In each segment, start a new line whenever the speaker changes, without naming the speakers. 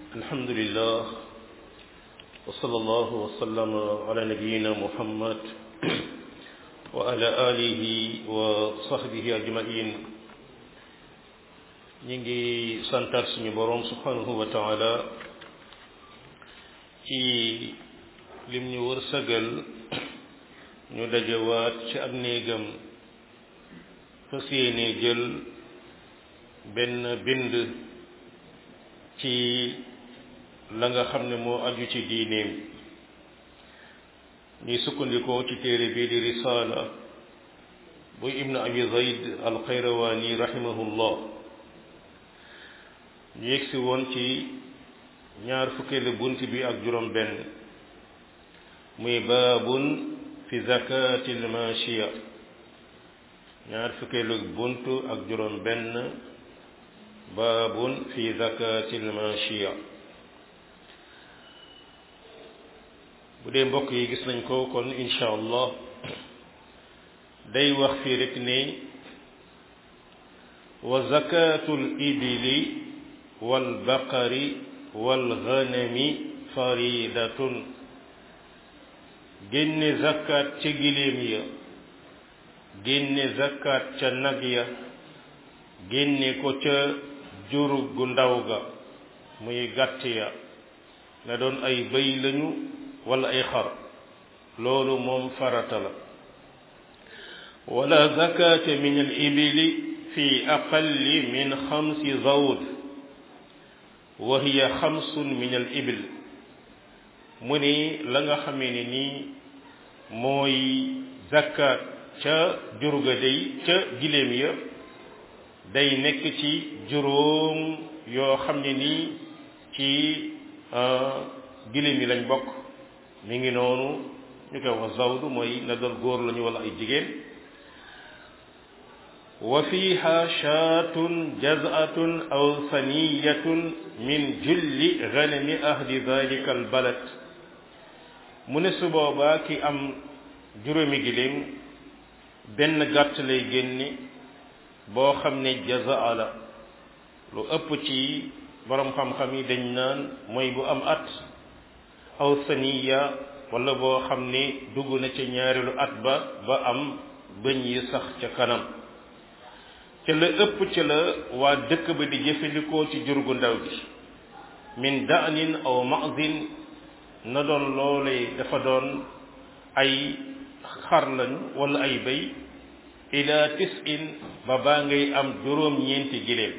الحمد لله وصلى الله وسلم على نبينا محمد وعلى آله وصحبه أجمعين نيجي سانتار سني بروم سبحانه وتعالى ci lim ñu wërsëgal ñu dajewaat ci ab néegam fas yéene jël benn bind ci la nga xam ne moo aju ci diineem ñuy sukkandikoo ci téere bii di risaala bu ibnu abi zayd alxayrawaani rahimahullah ñu yegsi woon ci ñaar fukkeelu bunt bi ak juróom benn muy baabun fi zakati lmachiya ñaar fukkeelu bunt ak juróom benn baabun fi zakati lmachiya bu dee mbokk yi gis nañ ko kon insha allah day wax fii rek ne wa zakatu l ibili walbaqari walganami faridatun génne zakkaat ca giléem ya génne zakkaat ca nag ya génne ko ca jur gu ndaw ga muy gàtt ya na doon ay bëy lañu wala ay xar loolu moom farata la wala zakata min al ibili fi aqalli min xamsi zawd wa hiya xamsun min al ibil mu ni la nga xamee ne nii mooy zakkaat ca jurga day ca giléem ya day nekk ci juróom yoo xam ne nii ci giléem yi lañ bokk mi ngi noonu ñu koy wax zawdu mooy na doon góor lañu wala ay jigéen wa fiha shaatun jaz'atun aw saniyatun min julli ganami ahli dalika al balad mu ne su boobaa ki am juróomi giléem benn gàtt lay génne boo xam ne jazaa la lu ëpp ci borom xam-xam yi dañ naan mooy bu am at aw saniya wala boo xam ne dugg na ca ñaareelu at ba ba am bëñ yi sax ca kanam ca la ëpp ca la waa dëkk ba di jëfandikoo ci jur gu ndaw gi min daanin aw mazin na doon loolee dafa doon ay xar lañu wala ay béy ila tisin ba baa ngay am juróom ñeenti giléem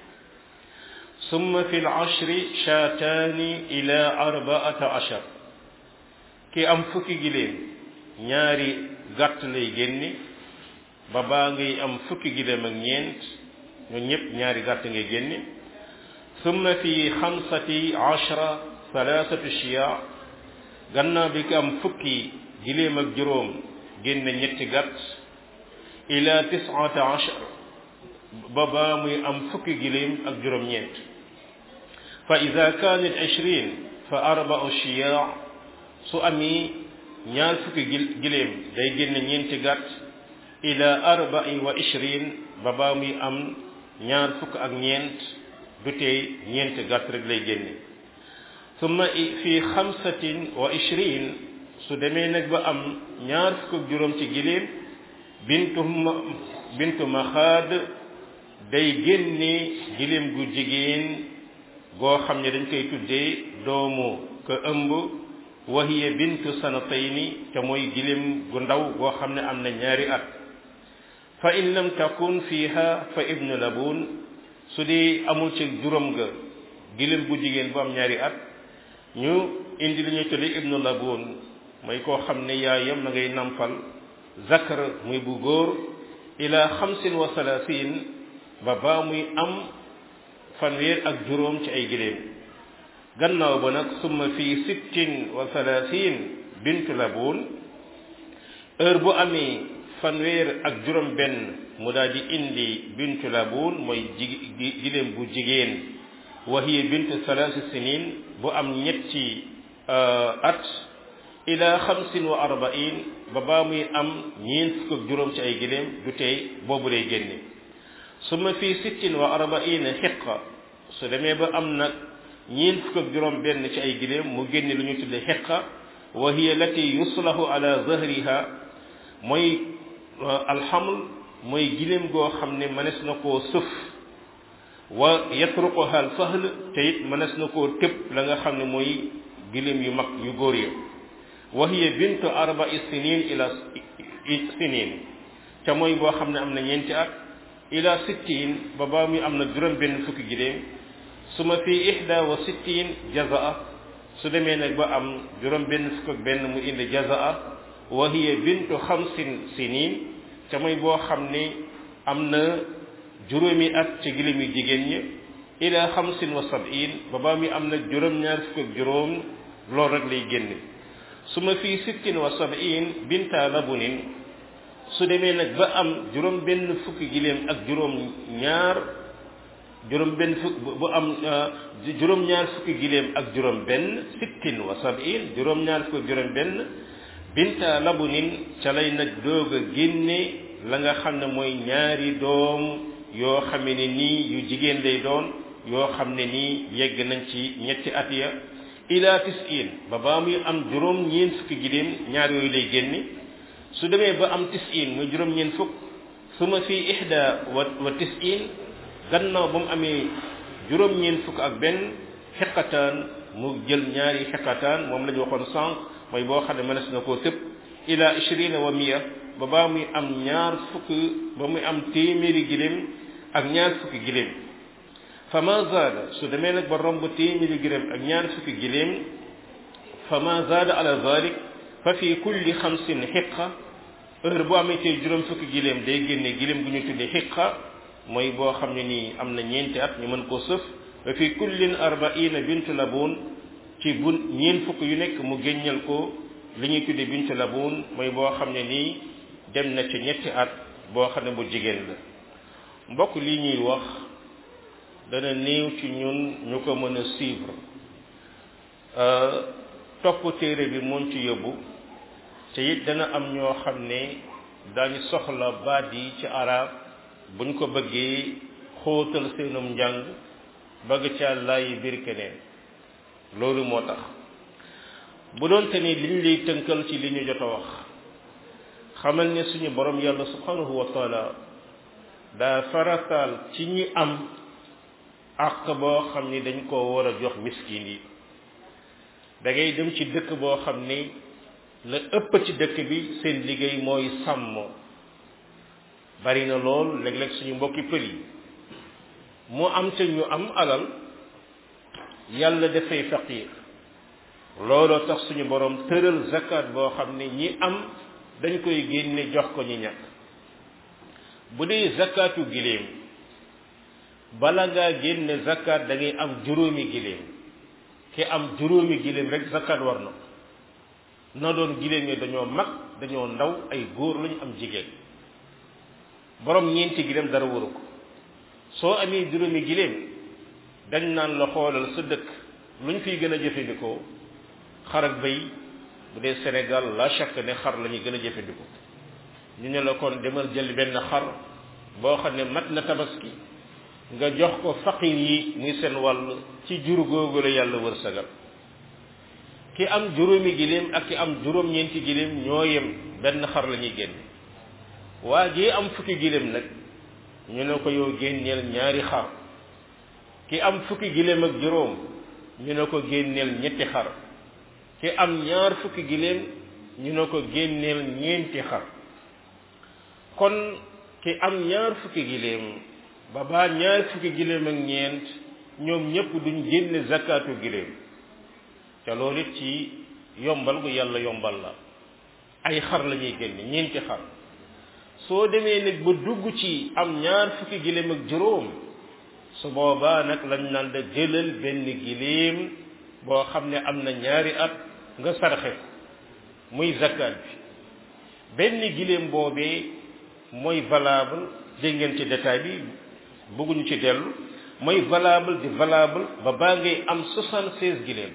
summa fi l ashri shaataani ila arbaata ashar ki am fukki giléem ñaari gàtt lay génne ba baa ngay am fukki giléem ak ñeent ñun ñëpp ñaari gàtt ngay génne summa fi xamsati ashra salaasatu shiya gannaaw bi ki am fukki giléem ak juróom génne ñetti gàtt ila tisata ashar ba baa muy am fukki giléem ak juróom-ñeent fa ida kaanat ishrin fa arbau shiya su ami ñaar fukki giléem day génne ñeenti gàtt ila arbai wa ishrin ba baa muy am ñaar fukk ak ñeent du tey ñeenti gàtt rek lay génne summa fi xamsatin wa ishrin su demee nag ba am ñaar fukk ak juróom ci giléem bintu bintu maxaad day génne giléem gu jigéen goo xam ne dañ koy tuddee doomu ka ëmb wahiya bintu sanatayni te mooy giléem gu ndaw goo xam ne am na ñaari at fa in lam takun fiha fa ibnu labun su dee amul ci juróom ga giléem gu jigéen bu am ñaari at ñu indi li ñuy tuddee ibnu labun mooy koo xam ne yaayam na ngay nampal zakar muy bu góor ila xamsin wa salaasin ba baa muy am fanweer ak juróom ci ay giléem gannaaw ba nag summa fii sittin wa salaasin bintu labun heure bu amee fanweer ak juróom benn mu daal di indi bintu labun mooy ji giléem bu jigéen wa hiya bintu salaasi sinin bu am ñetti at ila xamsin wa arbain ba baa muy am ñeent fukk ak juróom ci ay giléem du tey boobu lay génne summa fii sittin wa arbaina xiqa su demee ba am nag ñeent fukk ak juróom benn ci ay giléem mu génne lu ñu tudde xiqa wa hiya lati yuslahu ala zahriha mooy alxaml mooy giléem goo xam ne mënees na koo sëf wa yatruquha al fahl te it mënees na koo tëb la nga xam ne mooy giléem yu mag yu góor ya wa hiya bintu arba'i sinin ila sinin ca mooy boo xam ne am na ñeenti at ila sittin ba baa muy am na juróom benn fukki giléem su ma fi ihda wa sittin jazaa su demee nag ba am juróom benn fukk ak benn mu indi jazaa wa hiya bintu xamsin sinin ca mooy boo xam ne am na juróomi at ci giléem yu jigéen ñi ila xamsin wa sab'in ba baa muy am na juróom-ñaar fukk ak juróom loolu rek lay génne su ma fii sittin wa sab'in binta labunin su demee nag ba am juróom benn fukki giléem ak juróom ñaar juróom benn fukk bu am juróom ñaar fukki giléem ak juróom benn sittin wa sab'in juróom ñaar fukki ak juróom benn binta labunin ca lay nag doog a génne la nga xam ne mooy ñaari doom yoo xam ne nii yu jigéen lay doon yoo xam ne nii yegg nañ ci ñetti at ya ila tis'in ba baa muy am juróom ñeent fukki giléem ñaar yooyu lay génne su demee ba am tis'in muy juróom ñeent fukk suma fi ihda wa wa tis'in gannaaw ba mu amee juróom ñeent fukk ak benn xeqataan mu jël ñaari xeqataan moom la ñu waxoon sànq mooy boo xam ne mënees na koo tëb ila ishrina wa miya ba baa muy am ñaar fukk ba muy am téeméeri giléem ak ñaar fukki giléem fa ma zaada su demee nag ba romb téeméeri giléem ak ñaar fukki giléem fa ma zaada ala zalik fa fi kulli xamsin xiqa heure bu amee tey juróom fukki giléem day génne giléem gu ñu tuddee xiqa mooy boo xam ne nii am na ñeenti at ñu mën koo sëf fa fi kullin arbaina bintu labun ci bun ñeent fukk yu nekk mu génnal ko li ñuy tuddee bintu labun mooy boo xam ne nii dem na ci ñetti at boo xam ne bu jigéen la mbokk lii ñuy wax dana néew ci ñun ñu ko mën a suivre topp téere bi moom ci yóbbu te it dana am ñoo xam ne dañu soxla baat yi ci arab buñ ko bëggee xóotal seenum njàng bëgg ca laayi biir keneen loolu moo tax bu doon te ni liñ lay tënkal ci li ñu jot a wax xamal ne suñu borom yàlla subhanahu wa taala daa farataal ci ñi am àq boo xam ni dañ koo war a jox miskin yi da ngay dem ci dëkk boo xam ni la ëpp ci dëkk bi seen liggéey mooy sàmm bari na lool léeg-léeg suñu mbokki pël yi mu am ca ñu am alal yàlla dafay faqir looloo tax suñu borom tëral zakat boo xam ne ñi am dañ koy génne jox ko ñi ñàkk bu dee zakatu giléem bala ngaa génne zakat da ngay am juróomi giléem ki am juróomi giléem rek zakat war na na doon giléem yi dañoo mag dañoo ndaw ay góor lañu am jigéen borom ñeenti giléem dara waru ko soo amee juróomi giléem dañ naan la xoolal sa dëkk lu ñu fiy gën a jëfandikoo xar ak béy bu dee Sénégal la chaque ne xar la ñuy gën a jëfandikoo ñu ne la kon demal jël benn xar boo xam ne mat na tabaski nga jox ko faqir yi muy seen wàll ci jur googu la yàlla wërsëgal ki am juróomi giléem ak ki am juróom-ñeenti giléem ñoo yem benn xar la ñuy génn waa ji am fukki giléem nag ñu ne ko yow génneel ñaari xar ki am fukki giléem ak juróom ñu ne ko génneel ñetti xar ki am ñaar fukki giléem ñu ne ko génneel ñeenti xar kon ki am ñaar fukki giléem ba baa ñaar fukki giléem ak ñeent ñoom ñëpp duñ génne zakatu giléem te loolu it ci yombal gu yàlla yombal la ay xar la ñuy génne ñeenti xar soo demee nag ba dugg ci am ñaar fukki giléem ak juróom su boobaa nag lañ naan da jëlal benn giléem boo xam ne am na ñaari at nga sarxe muy zakat bi benn giléem boobee mooy valable dégg ngeen ci détail bi bëgguñu ci dellu mooy valable di valable ba baa ngay am soixante seize giléem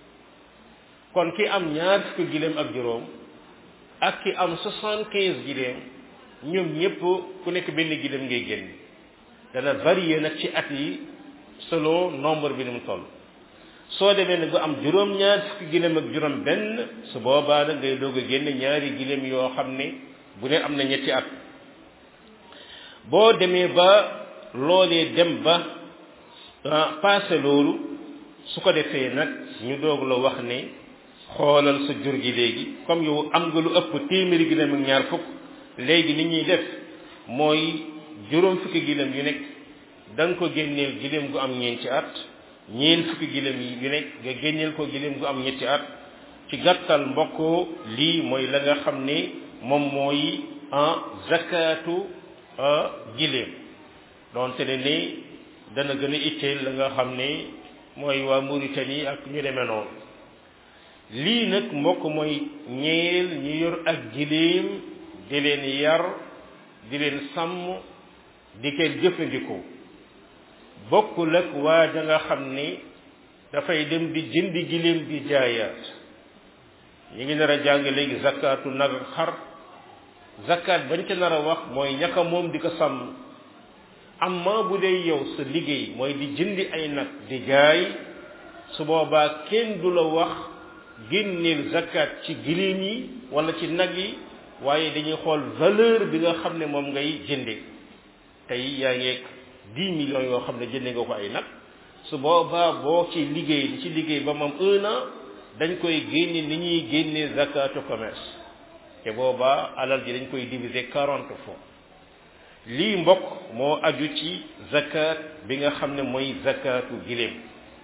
kon ki am ñaar fukki giléem ak juróom ak ki am soixante quinze giléem ñoom ñëpp ku nekk benn giléem ngay génn dana varier nag ci at yi selon nombre bi ni mu toll soo demee nag ba am juróom-ñaar fukki gileem ak juróom benn su boobaa nag ngay doog a génne ñaari gileem yoo xam ne bu ne am na ñetti at boo demee ba loolee dem ba passé loolu su ko defee nag ñu doog la wax ne xoolal sa jur gi léegi comme yow am nga lu ëpp téeméeri gileem ak ñaar fukk léegi ni ñuy def mooy juróom fukki gileem yu nekk da nga ko génneel gileem gu am ñeenti at ñeen fukki gileem yu nekk nga génneel ko gileem gu am ñetti at ci gàttal mbokk lii mooy la nga xam ne moom mooy en zakatu gileem donte ne ni dana gën a itteel la nga xam ne mooy waa Mauritanie ak ñu demee noonu lii nag mbokk mooy ñeel ñu yor ak gileem di leen yar di leen sàmm di koy jëfandikoo bokkul ak waa ja nga xam ni dafay dem di jëndi gileem di jaayaat ñu ngi nar a jàng léegi zakatu nag xar zakat bañ ca nar a wax mooy ñaka moom di ko sàmm amma bu dee yow sa liggéey mooy di jëndi ay nag di jaay su boobaa kenn du la wax génneel zakat ci gileem yi wala ci nag yi waaye dañuy xool valeur bi nga xam ne moom ngay jënde tey yaa ngeeg dix millions yoo xam ne jënde nga ko ay nag su boobaa boo ci liggéey di ci liggéey ba moom un an dañ koy génne ni ñuy génne zakatu commerce te boobaa alal ji dañ koy diviser quarante fois lii mbokk moo aju ci zakat bi nga xam ne mooy zakatu giléem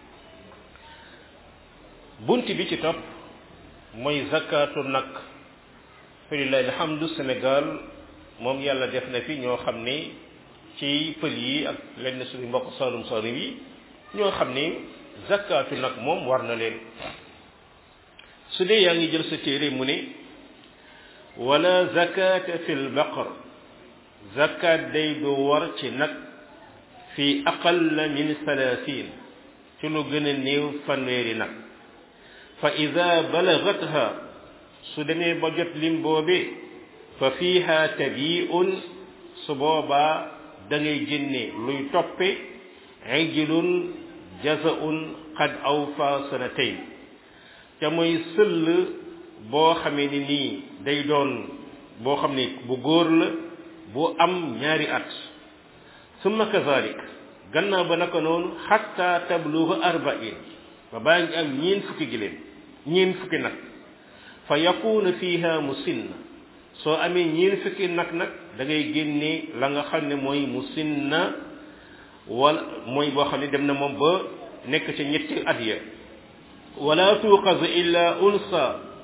bunt bi ci topp mooy zakatu nag falilahi alhamdu Sénégal moom yàlla def na fi ñoo xam ne ci pël yi ak lenn suñu mbokk salum salum yi ñoo xam ne zakatu nag moom war na leen su dee yaa ngi jël sa téere mu ne wala zakata fi lbaqar zakat day du war ci nag fi aqalla min salasin ci lu gën a néew fanweeri nag fa ida balagatha su demee ba jot lim boobe fa fiiha tabiun su boobaa da ngay génne luy toppe ijlun jazaun qad awfa sanatayn te mooy sëll boo xamee ni nii day doon boo xam ne bu góor la bu am ñaari at summa kazalik gannaaw ba naka noonu xatta tabluga arbain ba baa ngi am ñeen fukki giléem ñeen fukki nag fa yakuna fiha musinna soo amee ñeen fukki nag nag da ngay génne la nga xam ne mooy musinna wala mooy boo xam ne dem na moom ba nekk ca ñetti at ya wala tuqaz illa unsa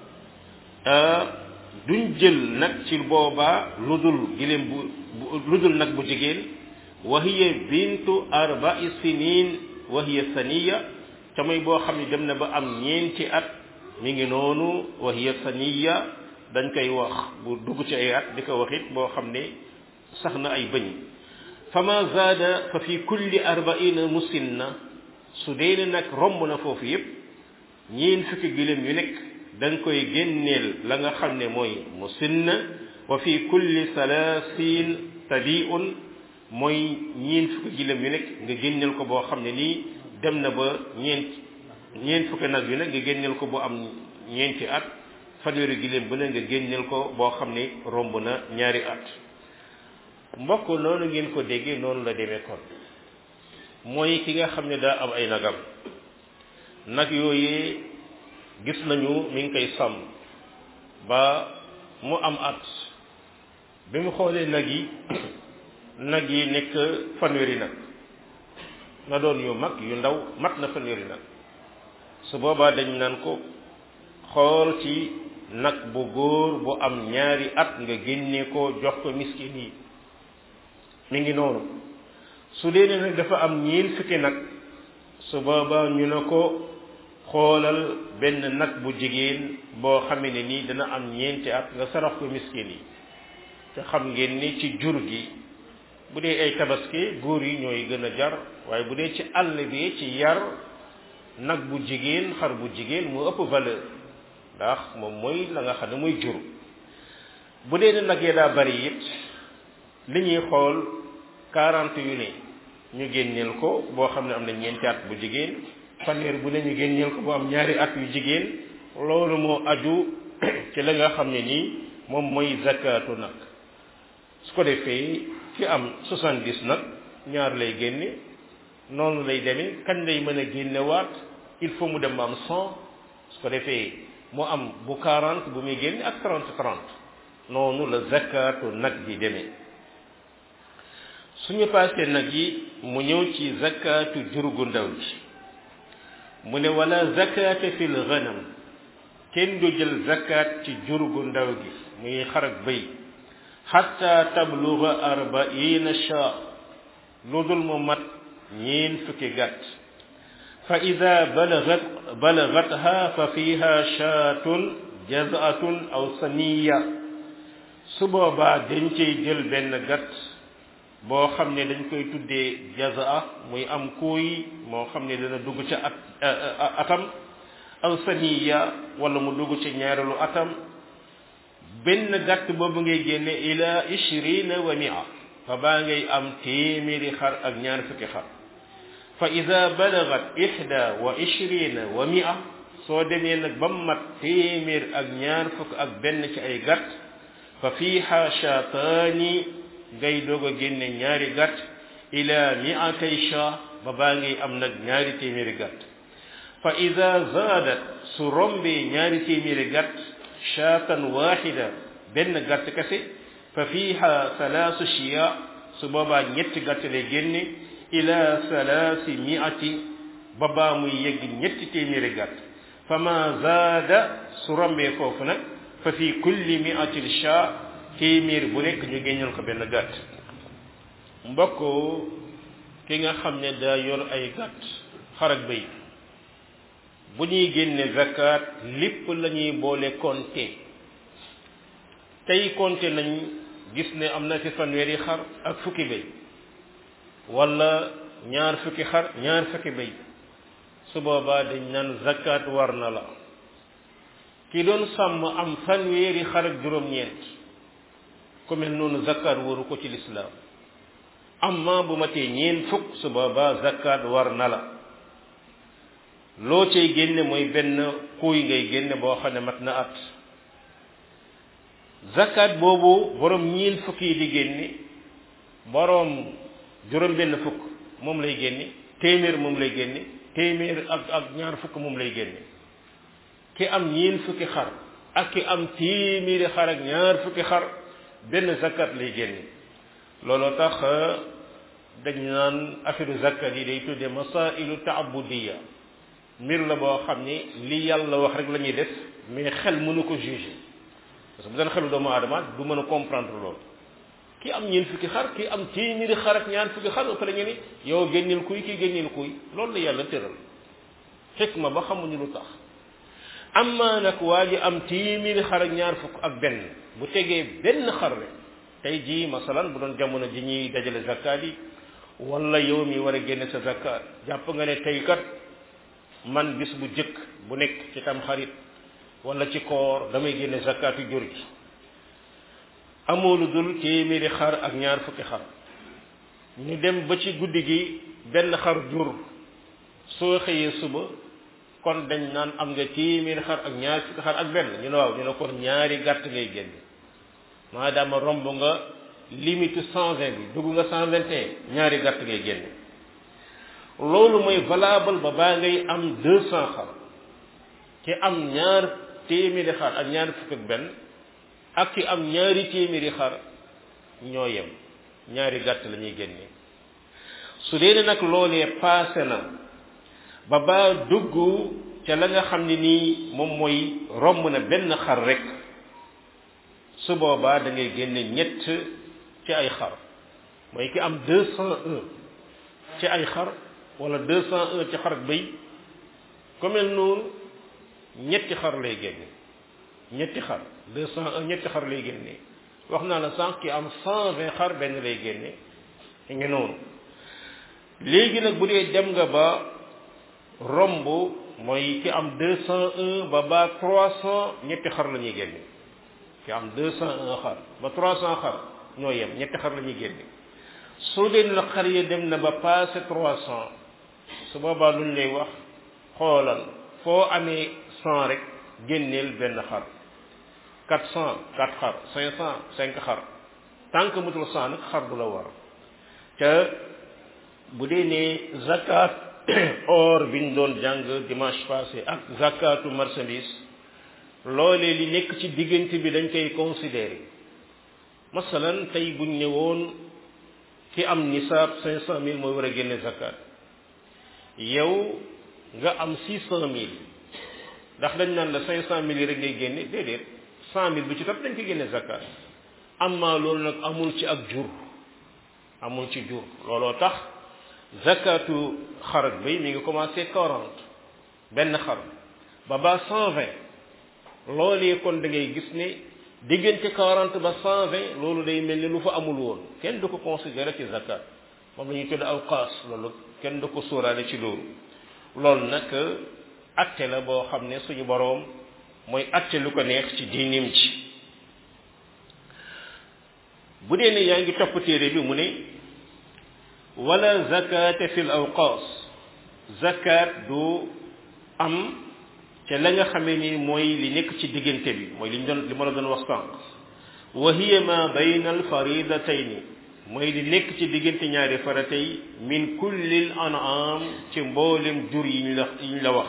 duñ jël nag ci boobaa lu dul giléem bu lu dul nag bu jigéen wa hiya bintu arba'i sinin wa hiya saniya ca mooy boo xam ne dem na ba am ñeenti at mi ngi noonu wa hiya saniya dañ koy wax bu dugg ci ay at di ko wax it boo xam ne sax na ay bëñ fama zaada fa fi kulli arba'ina musinna su dee ne nag romb na foofu yépp ñeen fukki giléem yu nekk da nga koy génneel la nga xam ne mooy musinna wa fi kulli salaasin tabiun mooy ñeen fukki giléem yu nekk nga génneel ko boo xam ne nii dem na ba ñeent ñeent fukki nag yu nekk nga génneel ko bu am ñeenti at fanweeri giléem bu ne nga génneel ko boo xam ne romb na ñaari at mbokk noonu ngeen ko déggee noonu la demee kon mooy ki nga xam ne daa am ay nagam nag yooyee gis nañu mi ngi koy sàmm ba mu am at bi mu xoolee nag yi nag yi nekk fanweeri nag na doon yu mag yu ndaw mat na fanweeri nag su boobaa dañ naan ko xool ci nag bu góor bu am ñaari at nga génne ko jox ko miskin yi mi ngi noonu su dee ne nag dafa am ñiin fukki nag su boobaa ñu ne ko xoolal benn nag bu jigéen boo xamee ne nii dana am ñeenti at nga sarax ko miskin yi te xam ngeen ni ci jur gi bu dee ay tabaski góor yi ñooy gën a jar waaye bu dee ci àll bi ci yar nag bu jigéen xar bu jigéen moo ëpp valeur ndax moom mooy la nga xam ne mooy jur bu dee ne nag ya daa bari it li ñuy xool quarante yu ne ñu génneel ko boo xam ne am na ñeenti at bu jigéen fanweer bu ne ñu génneel ko bu am ñaari at yu jigéen loolu moo aju ci la nga xam ne nii moom mooy zakatu nag su ko defee ki am soixante-dix nag ñaar lay génne noonu lay demee kañ lay mën a génnewaat il faut mu dem ba am cent su ko defee mu am bu quarante bu muy génne ak trente trente noonu la zakatu nag bi demee suñu paasee nag yi mu ñëw ci zakatu jur gu ndaw ji mu ne wala zakata fil ghanam kenn du jël zakat ci jur gu ndaw gi muy xar ak bëy xatta tabluga arbaina sha lu dul mu mat ñeen fukki gàtt fa ida balagat balagatha fa fiha shaatun jazatun aw saniya su boobaa dañ cay jël benn gàtt boo xam ne dañ koy tuddee jazaa muy am kuuy moo xam ne dana dugg ca at atam aw saniya wala mu dugg ci ñaareelu atam benn gàtt boobu ngay génne ila ishrina wa mia fa baa ngay am téeméeri xar ak ñaar fukki xar fa ida balagat ihda wa ishrina wa mia soo demee nag ba mat téeméer ak ñaar fukk ak benn ci ay gàtt fa fiiha shaataani ngay doog a génne ñaari gàtt ila miatay sha ba baa ngay am nag ñaari téeméeri gàtt fa ida zaadat su rombee ñaari téeméeri gàtt shaatan waxida benn gàtt kese fa fiiha salaasu shiya su boobaa ñetti gàtt lay génne ila salaasi miati ba baa muy yegg ñetti téeméeri gàtt fa ma zaada su rombee foofu nag fa fi kulli miatin sha téeméer bu nekk ñu génneel ko benn gàtt mbokk ki nga xam ne daa yor ay gàtt xar ak bëy bu ñuy génne zakat lépp la ñuy boole compter tey compter nañ gis ne am na fi fanweeri xar ak fukki bëy wala ñaar fukki xar ñaar fukki bëy su boobaa dañ naan zakat war na la ki doon sàmm am fanweeri xar ak juróom-ñeent ku mel noonu zakat waru ko ci lislaam amma bu matee ñeent fukk su boobaa zakat war na la loo cay génne mooy benn kuuy ngay génne boo xam ne mat na at zakat boobu borom ñiin fukk yi di génne borom juróom benn fukk moom lay génne téeméer moom lay génne téeméer ak ak ñaar fukk moom lay génne ki am ñiin fukki xar ak ki am téeméeri xar ak ñaar fukki xar benn zakat lay génne looloo tax dañ naan affaire zakat yi day tudde masailu taabudiya mbir la boo xam ni li yàlla wax rek la ñuy def mais xel mënu ko juger parce que bu doon xelu doomu aadama du mën a comprendre loolu ki am ñeen fukki xar ki am téeméeri xar ak ñaar fukki xar ëpp la ñu ni yow génneel kuy kii génneel kuy loolu la yàlla tëral xikma ba xamuñu lu tax amma nag waa ji am téeméeri xar ak ñaar fukk ak benn bu tegee benn xar rek tey jii masalan bu doon jamono ji ñuy dajale zakkaat yi wala yow mi war a génne sa zakkaat jàpp nga ne tey kat man bis bu jëkk bu nekk ci tam xarit wala ci koor damay génne zakkaatu jur gi amoo lu dul téeméeri xar ak ñaar fukki xar ñu dem ba ci guddi gi benn xar jur soo xëyee suba kon dañ naan am nga téeméeri xar ak ñaar fukki xar ak benn ñu ne waaw ñu ne kon ñaari gàtt ngay génne maadaama romb nga limite cent vingt bi dugg nga cent vingt et un ñaari gàtt ngay génne loolu mooy valable ba baa ngay am deux cent xar ki am ñaar téeméeri xar ak ñaar fukk ak benn ak ki am ñaari téeméeri xar ñoo yem ñaari gàtt la ñuy génne su dee nag loolee paase na ba baa dugg ca la nga xam ne nii moom mooy romb na benn xar rek su boobaa da ngay génne ñett ci ay xar mooy ki am deux cent un ci ay xar wala deux cent un ci xar ak bëy ku mel noonu ñetti xar lay génne ñetti xar deux cent un ñetti xar lay génne wax naa la sànq ki am cent vingt xar benn lay génne ngi noonu léegi nag bu dee dem nga ba romb mooy ki am deux cent un ba ba trois cent ñetti xar la ñuy génne ki am deux cent un xar ba trois cent xar ñoo yem ñetti xar la ñuy génne su dee na xar yi dem na ba passé trois cent su boobaa luñ lay wax xoolal foo amee cent rek génneel benn xar quatre cent quatre xar cinq cent cinq xar tant que mutul cent nag xar du la war te bu dee ne zakat or biñ doon jàng dimanche passé ak zakatu marchandise loolee li nekk ci diggante bi dañ koy considérer masalan tey buñ ne woon ki am nisaab cinq cent mille mooy war a génne zakat yow nga am six cent mille ndax dañ naan la cinq cent mille yi rek ngay génne déedéet cent mille bi ci topp dañ koy génne zakat amma loolu nag amul ci ak jur amul ci jur looloo tax zakatu xarak bi mi ngi commencé quarante benn xar ba ba cent vingt loolee kon da ngay gis ne diggante quarante ba cent vingt loolu day mel ni lu fa amul woon kenn du ko considéré ci zakat moom la ñuy tudd awqaas loolu kenn du ko sóoraale ci loolu loolu nag atte la boo xam ne suñu boroom mooy atte lu ko neex ci diinim ci bu dee ne yaa ngi topp téere bi mu ne wala zakata fi l awqaas zakat du am ca la nga xamee ni mooy li nekk ci diggante bi mooy li ñu doon li ma la doon wax sànq wa hiya ma bayna al faridatayni mooy li nekk ci diggante ñaari faratay min kullil an'am ci mboolem jur yi ñu la yi ñu la wax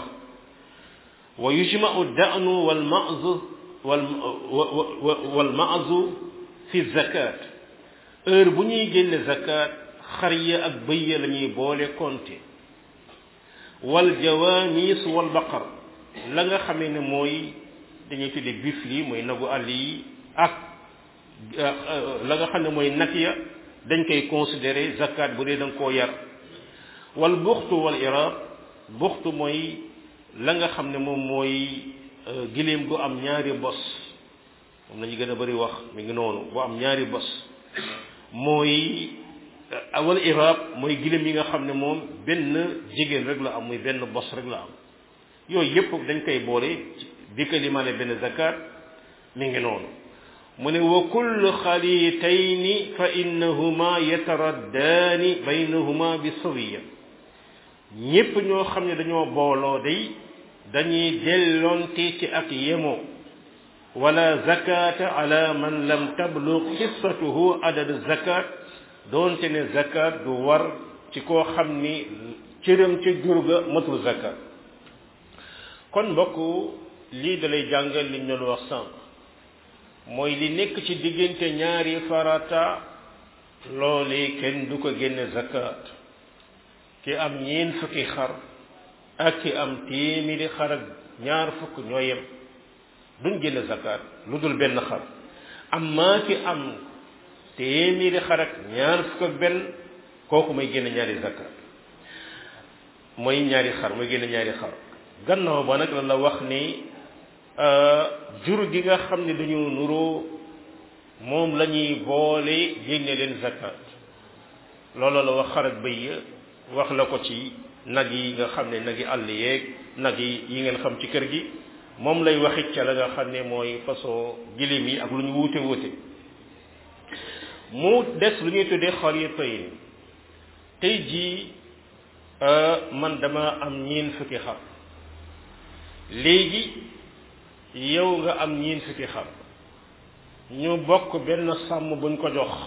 wa yujma'u da'nu wal ma'zu wal wal ma'zu fi zakat heure bu ñuy génne zakat xar ya ak bëy ya la ñuy boole compter wal jawamis wal baqar la nga xamee ne mooy dañuy tudde bifli mooy nagu àll yi ak la nga xam ne mooy nag ya dañ koy considérer zakat bu dee da nga koo yar wal buxtu wal irab buxtu mooy la nga xam ne moom mooy giléem gu am ñaari bos moom la ñu gën a bari wax mi ngi noonu bu am ñaari bos mooy wal irab mooy giléem yi nga xam ne moom benn jigéen rek la am muy benn bos rek la am yooyu yépp dañ koy boole di ko limaale benn zakat mi ngi noonu mu ne wa kullu xalitayni fa innahuma yataraddaani baynahuma bi sawiya ñépp ñoo xam ne dañoo booloo day dañuy delloonte ci ak yemoo wala zakata ala man lam tablug xissatuhu adad zakat doonte ne zakat du war ci koo xam ni cëram ca jur ga matul zakat kon mbokk lii dalay jàngal liñ doon wax sànq mooy li nekk ci diggante ñaari farata loolee kenn du ko génne zakat ki am ñeen fukki xar ak ki am téeméeri xar ak ñaar fukk ñoo yem duñ génne zakat lu dul benn xar amma ki am téeméeri xar ak ñaar fukk ak benn kooku mooy génne ñaari zakat mooy ñaari xar mooy génne ñaari xar gannaaw ba nag la la wax ni jur gi nga xam ne dañu nuroo moom la ñuy boole génne leen zakat loolu la wax xar ak bëy ya wax la ko ci nag yi nga xam ne nag yi àll yeeg nag yi yi ngeen xam ci kër gi moom lay waxit ca la nga xam ne mooy façon gilim yi ak lu ñu wuute wuute mu des lu ñuy tuddee xaritayn tey jii man dama am ñeen fukki xar léegi yow nga am ñeen fukki xar ñu bokk benn sàmm buñ ko jox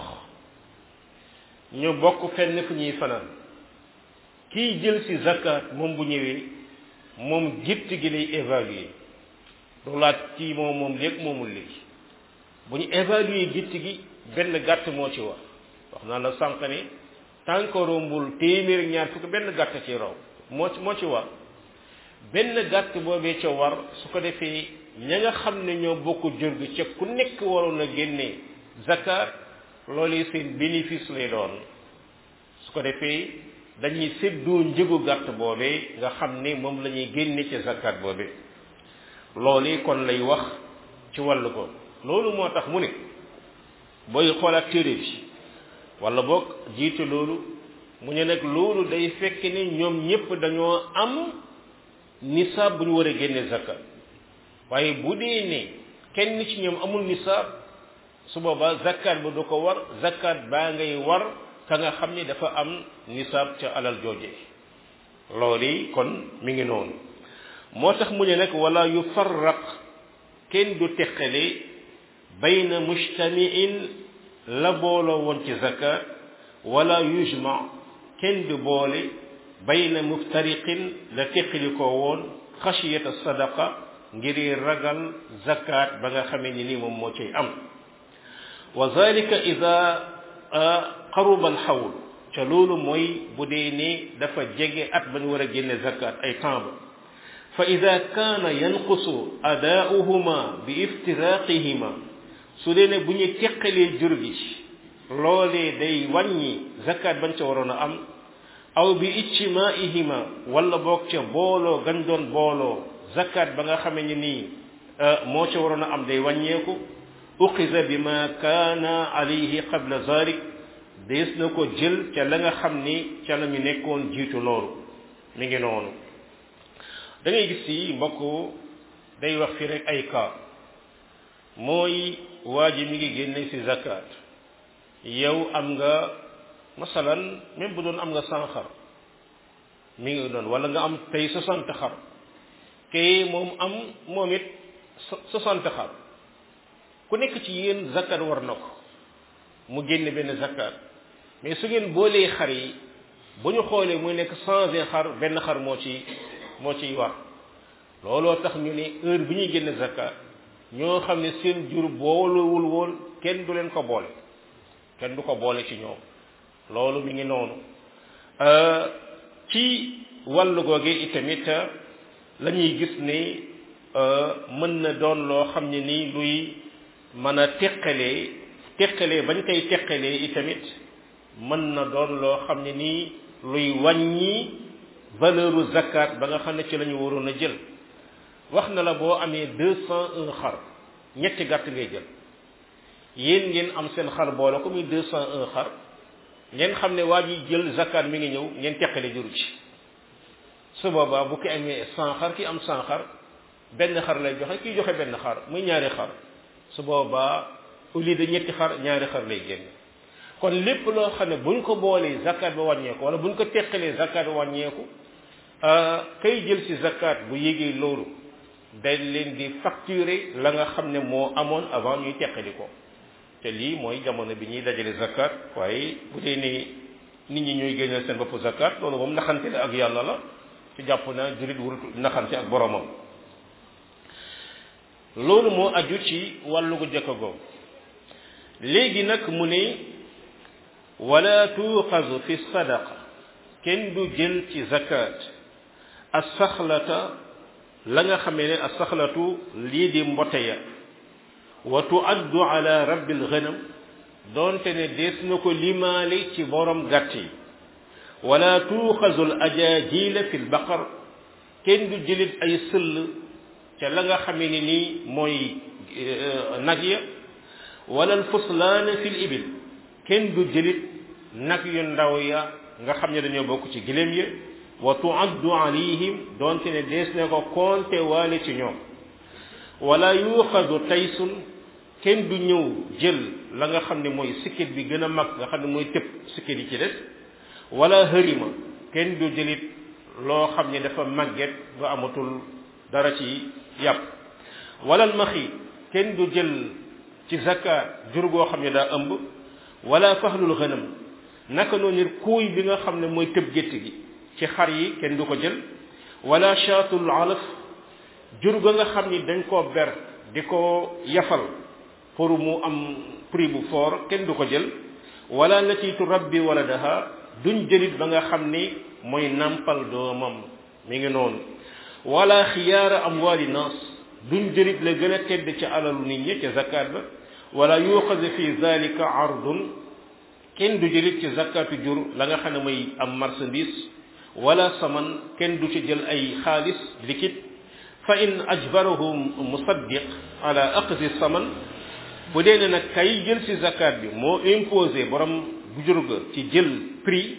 ñu bokk fenn fu ñuy fanaan kiy jël ci zakat moom bu ñëwee moom gitt gi lay évaluer du laaj kii moom moom léegi moomul léegi bu ñu évaluer gitt gi benn gàtt moo ci war wax naa la sànq ne tànk rombul téeméer ñaar fukk benn gàtt ci raw moo ci moo ci war benn gàtt boobee ca war su ko defee ña nga xam ne ñoo bokk jur gi ca ku nekk waroon a génne zakat loolu seen bénéfice lay doon su ko defee dañuy séddoo njëgu gàtt boobee nga xam ne moom la ñuy génne ca zakat boobee loolu kon lay wax ci wàllu ko loolu moo tax mu ne booy xoolaat téere bi wala boog jiitu loolu mu ne nag loolu day fekk ne ñoom ñépp dañoo am nisaab bu ñu war a génne zakat waaye bu dee ne kenn ci ñoom amul nisaab su boobaa zakat ba du ko war zakat baa ngay war ka nga xam ni dafa am nisaab ca alal jooje loolu kon mi ngi noonu moo tax mu ne nag wala yufarraq kenn du teqale bayna mujtamiin la booloo woon ci zakat wala yujma kenn du boole bayna muftariqin la teqali ko woon xashiyata sadaqa ngir ragal zakat ba nga xamee ni nii moom moo cay am wa zalika ida qaruba alxawl ca loolu mooy bu dee ni dafa jege at ba ñu war a génne zakat ay temps ba fa ida kaana yanqusu adaauhuma bi iftiraqihima su dee ne bu ñu teqalee jur gi loolee day wàññi zakat bañ ca waroon a am aw bi ijtimaihima wala boog ca booloo gañ doon booloo zakat ba nga xamee ni nii moo ca waroon a am day wàññeeku uqiza bi ma kaana alayhi qabla zalik dees na ko jël ca la nga xam ni ca la ñu nekkoon jiitu loolu mi ngi noonu da ngay gis yi mbokk day wax fi rek ay cas mooy waa ji mi ngi génne ci zakat yow am nga masalan même bu doon am nga cent xar mi ngi doon wala nga am tey soixante xar kay moom am moom it soixante xar ku nekk ci yéen zakat war na ko mu génne benn zakat mais su ngeen boolee xar yi bu ñu xoolee muy nekk cent vingt xar benn xar moo ci moo ciy war looloo tax ñu ne heure bi ñuy génne zakat ñoo xam ne seen jur boolewul woon kenn du leen ko boole kenn du ko boole ci ñoom loolu mi ngi noonu ci wàllu googe itamit la ñuy gis ni mën na doon loo xam ne nii luy mën a teqalee teqalee bañ koy teqalee itamit mën na doon loo xam ne nii luy wàññi valeuru zakat ba nga xam ne ci la ñu waroon a jël wax na la boo amee deux cent un xar ñetti gàtt ngay jël yéen ngeen am seen xar boole ko muy deux cent un xar ngeen xam ne waa ji jël zakat mi ngi ñëw ngeen teqale juru ci su boobaa bu ki amee cent xar ki am cent xar benn xar lay joxe kii joxe benn xar muy ñaari xar su boobaa au lieu de ñetti xar ñaari xar lay génn kon lépp loo xam ne buñ ko boolee zakat ba wàññeeku wala buñ ko teqalee zakat ba wàññeeku kay jël ci zakat bu yégee loolu dañ leen di facturer la nga xam ne moo amoon avant ñuy teqali ko te lii mooy jamono bi ñuy dajale zakat waaye bu dee ni nit ñi ñooy génneel seen bopp zakat loolu moom naxante la ak yàlla la ci jàpp na jurit wurut naxante ak boromam loolu moo aju ci wàllu gu jëkk googu léegi nag mu ne wala tuuxazu fi sadaqa kenn du jël ci zakat asaxlata la nga xamee ne asaxlatu lii di mbote ya wa tuaddu ala rabbil ghanam doonte ne dees na ko limaale ci borom gàtt yi wala tuuxazu al ajajila fi lbaqar kenn du jëlit ay sëll ca la nga xamee ne nii mooy nag ya wala al fuslaana fi l ibil kenn du jëlit nag yu ndaw ya nga xam ne dañoo bokk ci giléem ya wa tuaddu alayhim doonte ne dees na ko konte waale ci ñoom wala yuuxadu taysun kenn du ñëw jël la nga xam ne mooy sikkit bi gën a mag nga xam ne mooy tëb sikkit yi ci des wala hërima kenn du jëlit loo xam ne dafa màgget ba amatul dara ci yàpp wala almaxi kenn du jël ci zakat jur goo xam ne daa ëmb wala fahlul xënam naka noonu kuuy bi nga xam ne mooy tëb gétt gi ci xar yi kenn du ko jël wala shaatul alaf jur ga nga xam ni dañ koo ber di ko yafal pour mu am prix bu fort kenn du ko jël wala latiitu rabbi waladaha duñ jëlit ba nga xam ni mooy nampal doomam mi ngi noonu wala xiyaara amwaali naas duñ jëlit la gën a tedd ci alalu nit ñi ca zakat ba wala yuuxaze fi zalika ardun kenn du jëlit ci zakatu jur la nga xam ne mooy am marchandise wala saman kenn du ci jël ay xaalis liquide fa in ajbarahu musaddiq ala aqzi saman bu dee ne nag kay jël ci zakat bi moo imposé borom bu jur ga ci jël prix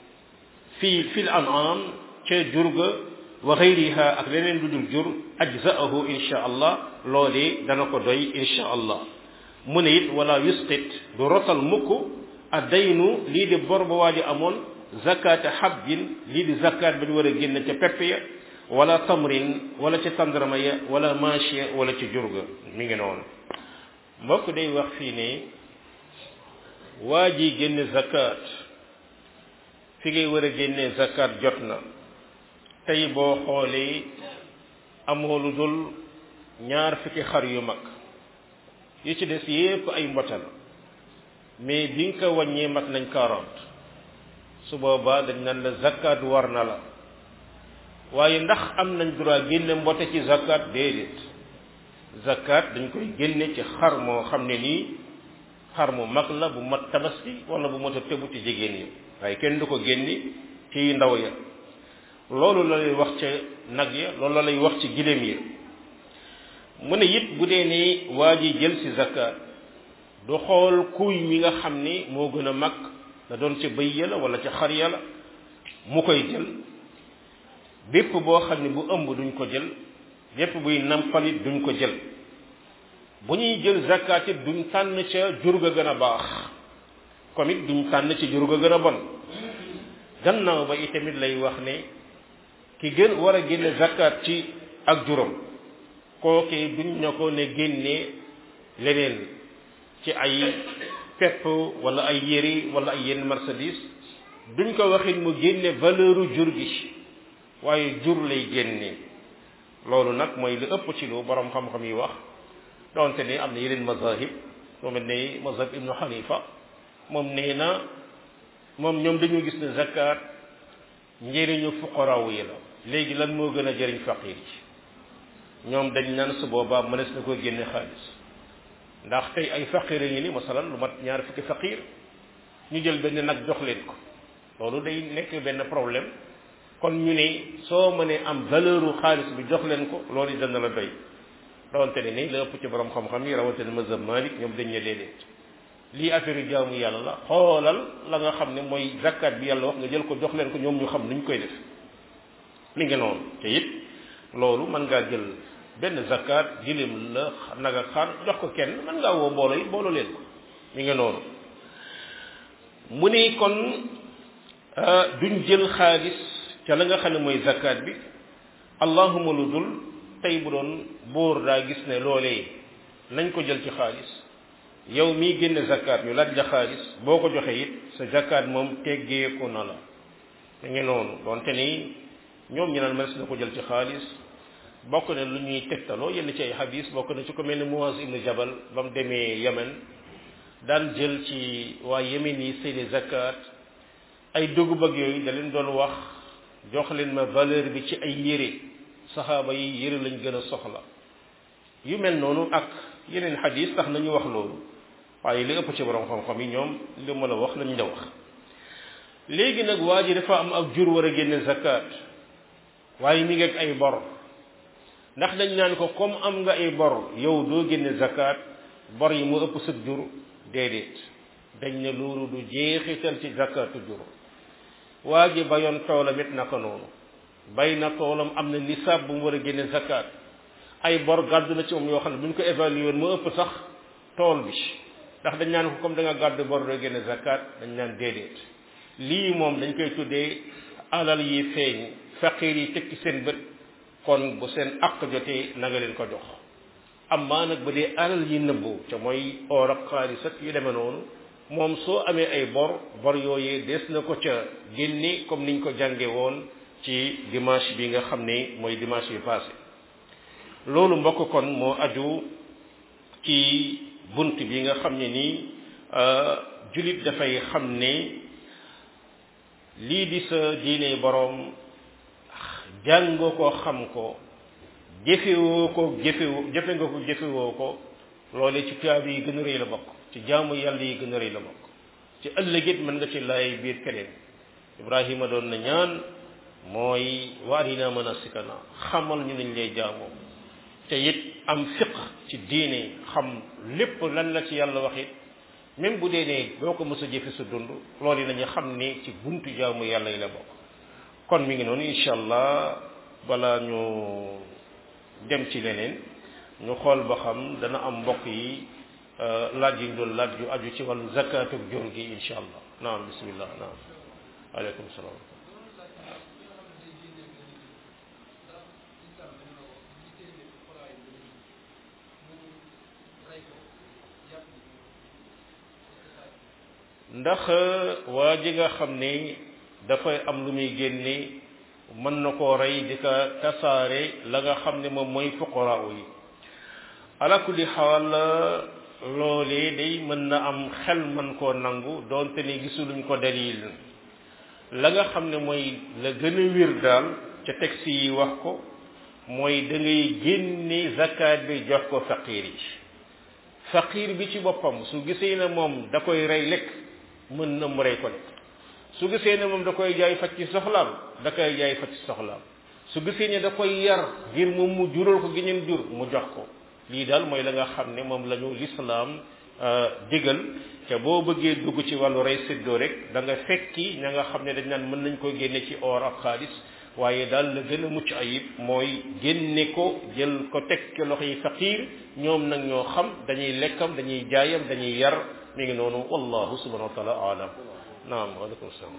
fii fil an'am ca jur ga wa xayriha ak leneen lu dul jur ajzaahu insha allah loolee dana ko doy insha allah mu ne it wala yusqit du rotal mukk addaynu lii di bor ba waaji amoon zakata habbin lii di zakat ba ñu war a génn ca pepp ya wala tamrin wala ci tandarama ya wala machiya wala ci jurga mi ngi noonu mbokk day wax fii ne waa ji génne zakat fi ngay war a génne zakat jot na tey boo xoolee amoo lu dul ñaar fukki xar yu mag yi ci des yépp ay mbota la mais bi nga ko wàññee mat nañ quarante su boobaa dañ naan la zakat war na la waaye ndax am nañ droit génne mbote ci zakat déedéet zakat dañ koy génne ci xar moo xam ne nii xar mu mag la bu mat tabaski wala bu mat a tëbu ci jigéen ñi waaye kenn du ko génne ci ndaw ya loolu la lay wax ca nag ya loolu la lay wax ci giléem ya mu ne it bu dee ni waa ji jël ci zakat du xool kuy mi nga xam ni moo gën a mag da doon ca bëy ya la wala ca xar ya la mu koy jël bépp boo xam ne bu ëmb duñ ko jël bépp buy nampalit duñ ko jël bu ñuy jël zakat it duñ tànn ca jur ga gën a baax comme it duñ tànn ci jur ga gën a bon gannaaw ba itamit lay wax ne ki gën war a génne zakat ci ak juróom kooke duñ na ko ne génne leneen ci ay pepp wala ay yére wala ay yenn marchandise duñ ko waxit mu génne valeuru jur gi waaye jur lay génne loolu nag mooy li ëpp ci lu borom xam-xam yi wax donte ni am na yeneen mazahib moo mel ne mazhab ibnu xanifa moom nee na moom ñoom dañoo gis ne zakat njëriñu fuqaraaw yi la léegi lan moo gën a jëriñ faqir ci ñoom dañ naan su boobaa mënees na ko génne xaalis ndax tey ay faqir yi ni masalan lu mat ñaar fukki faqir ñu jël benn nag jox leen ko loolu day nekk benn problème kon ñu ne soo mënee am valeur xaalis bi jox leen ko loolu yi dana la doy rawante ne ni la ëpp ci borom xam-xam yi rawante ne mazhab Malik ñoom dañ ne déedéet lii affaire yu jaamu yàlla la xoolal la nga xam ne mooy zakat bi yàlla wax nga jël ko jox leen ko ñoom ñu xam nuñ koy def mi ngi noonu te it loolu mën ngaa jël benn zakat jilim la naga xar jox ko kenn mën ngaa woo mbooloo yi mbooloo leen ko mi ngi noonu mu ni kon duñ jël xaalis ca la nga xam ne mooy zakat bi allahuma lu dul tey bu doon buur daa gis ne loolee nañ ko jël ci xaalis yow mii génne zakat ñu laaj la xaalis boo ko joxee it sa zakat moom teggeeku na la mi ngi noonu donte ni ñoom ñu naan mënees na ko jël ci xaalis bokk na lu ñuy tegtaloo yenn ci ay xadis bokk na ci ko mel ni Muaz ibnu Jabal ba mu demee Yemen daan jël ci waa Yemen yi seeni zakat ay dugub ak yooyu da leen doon wax jox leen ma valeur bi ci ay yére saxaaba yi yére lañ gën a soxla yu mel noonu ak yeneen xadis tax nañu wax loolu waaye li ëpp ci borom xam-xam yi ñoom li ma la wax lañ la wax léegi nag waa ji dafa am ak jur war a génne zakat waaye mi ngi ak ay bor ndax dañ naan ko comme am nga ay bor yow doo génne zakat bor yi mu ëpp sëg jur déedéet dañ ne loolu du jeexital ci zakatu jur waa ji bayoon toolam it naka noonu bay na toolam am na nisaab bu mu war a génne zakat ay bor gàddu na ci moom yoo xam ne bu ñu ko évalué woon mu ëpp sax tool bi ndax dañ naan ko comme da nga gàddu bor doo génne zakat dañ naan déedéet lii moom dañ koy tuddee alal yi feeñ faqir yi tekki seen bët kon bu seen àq jotee na nga leen ko jox amaa nag ba dee alal yi nëbbu ca mooy or ak xaalis ak yu demee noonu moom soo amee ay bor bor yooyee des na ko ca génne comme niñ ko jànge woon ci dimanche bi nga xam ne mooy dimanche bi passé loolu mbokk kon moo aju ci bunt bi nga xam ne nii julit dafay xam ne lii di sa diine boroom jàngoo ko xam ko jëfewoo ko jëfewoo jëfe nga ko jëfewoo ko loole ci tuyaab yi gën a rëy la bokk ci jaamu yàlla yi gën a rëy la bokk ci ëllëgit mën nga ci laay biir keneen ibrahima doon na ñaan mooy waarina manasikana xamal ñu nañ lay jaamoo te it am fiq ci diine xam lépp lan la ci yàlla wax it même bu dee ne doo ko mës a jëfe sa dund loolu yi nañu xam ne ci buntu jaamu yàlla yi la bokk kon mi ngi noonu incha allah balaa ñu dem ci leneen ñu xool ba xam dana am mbokk yi laaj yi ñu doon laaj yu aju ci wàllu zakatu jur gi incha allah naam bismillah naam aleykum salaam ndax waa ji nga xam ne dafay am lu muy génne mën na koo rey di ko tasaare la nga xam ne moom mooy fuqara yi ala kulli xaal loolee day mën na am xel mën koo nangu doonte ni gisuluñ ko dalil la nga xam ne mooy la gën a wér daal ca texte yi wax ko mooy da ngay génne zakat bi jox ko faqir yi faqir bi ci boppam su gisee ne moom da koy rey lekk mën na mu rey ko lekk su gisee ne moom da koy jaay faj ci soxlaam da koy jaay faj ci soxlaam su gisee ne da koy yar ngir moom mu jural ko gi ñeen jur mu jox ko lii daal mooy la nga xam ne moom la ñu lislaam digal te boo bëggee dugg ci wàllu rey séddoo rek da nga fekki ña nga xam ne dañ naan mën nañ ko génne ci or ak xaalis waaye daal la gën a mucc ayib mooy génne ko jël ko teg ci loxo yi faqir ñoom nag ñoo xam dañuy lekkam dañuy jaayam dañuy yar mi ngi noonu wallahu subhanahu wa taala alam naam waaleykum salaam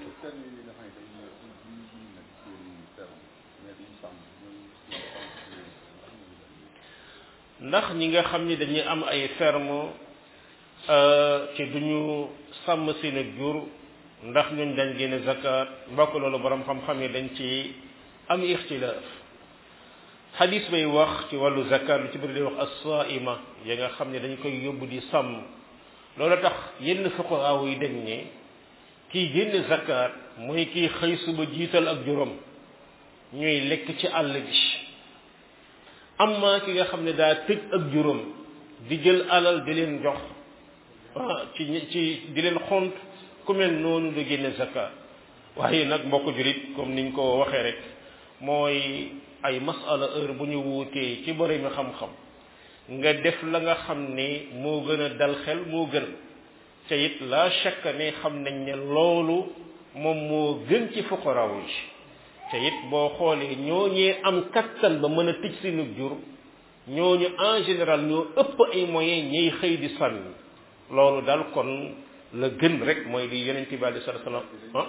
ndax ñi nga xam ni dañuy am ay ferme ci duñu sàmm seen ak jur ndax ñun dañ génne zakat mbokk loolu borom xam-xam yi dañ ci am ixtilaaf xadis bay wax ci wàllu zakat lu ci bëri day wax as-saima ya nga xam ne dañ koy yóbbu di sàmm loolu tax yenn fuqahaa yi dañ ne kiy génne zakat mooy kiy xëy suba jiital ak juróom ñuy lekk ci àll bi amma ki nga xam ne daa tëj ak juróom di jël alal di leen jox ci ci di leen xont ku mel noonu du génne zakat waaye nag mbokk julit comme niñ ko waxee rek mooy ay masala heure bu ñu wuutee ci boromi xam-xam nga def la nga xam ne moo gën a dal xel moo gën te it la shakka ne xam nañ ne loolu moom moo gën ci fuqaraaw yi te it boo xoolee ñooñee am kattan ba mën a tëj seenu jur ñooñu en général ñoo ëpp ay moyens ñiy xëy di sànni loolu daal kon la gën rek mooy li yonent bi alei salatu salaam ah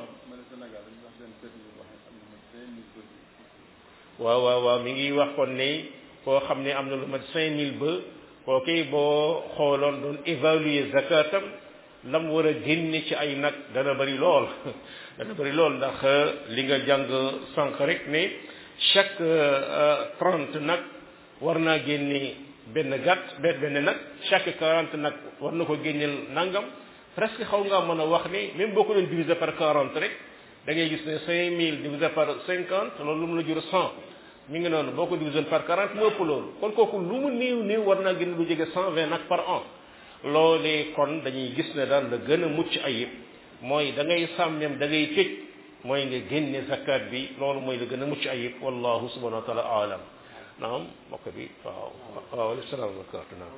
waaw waaw waaw mi ngi wax kon ne koo xam ne am na lu mat cinq mille ba kooki boo xooloon doon évaluer zakatam lam war a génne ci ay nag dana bari lool dana bari lool ndax li nga jàng sànq rek ne chaque trente nag war naa génne benn gàtt benn benn nag chaque quarante nag war na ko génneel nangam presque xaw ngaa mën a wax ne même boo ko doon diviser par quarante rek da ngay gis ne cinq mille divisé par cinquante loolu lu mu la jur cent mi ngi noonu boo ko divisé par quarante mu ëpp loolu kon kooku lu mu néew néew war naa génn lu jege cent vingt nag par an loolee kon dañuy gis ne daal la gën a mucc ayib mooy da ngay sàmmem da ngay tëj mooy nga génne zakat bi loolu mooy la gën a mucc ayib wallahu subhanahu wa taala alam naam mbokk bi waaw waaw alayhi salaam wa barakatu naam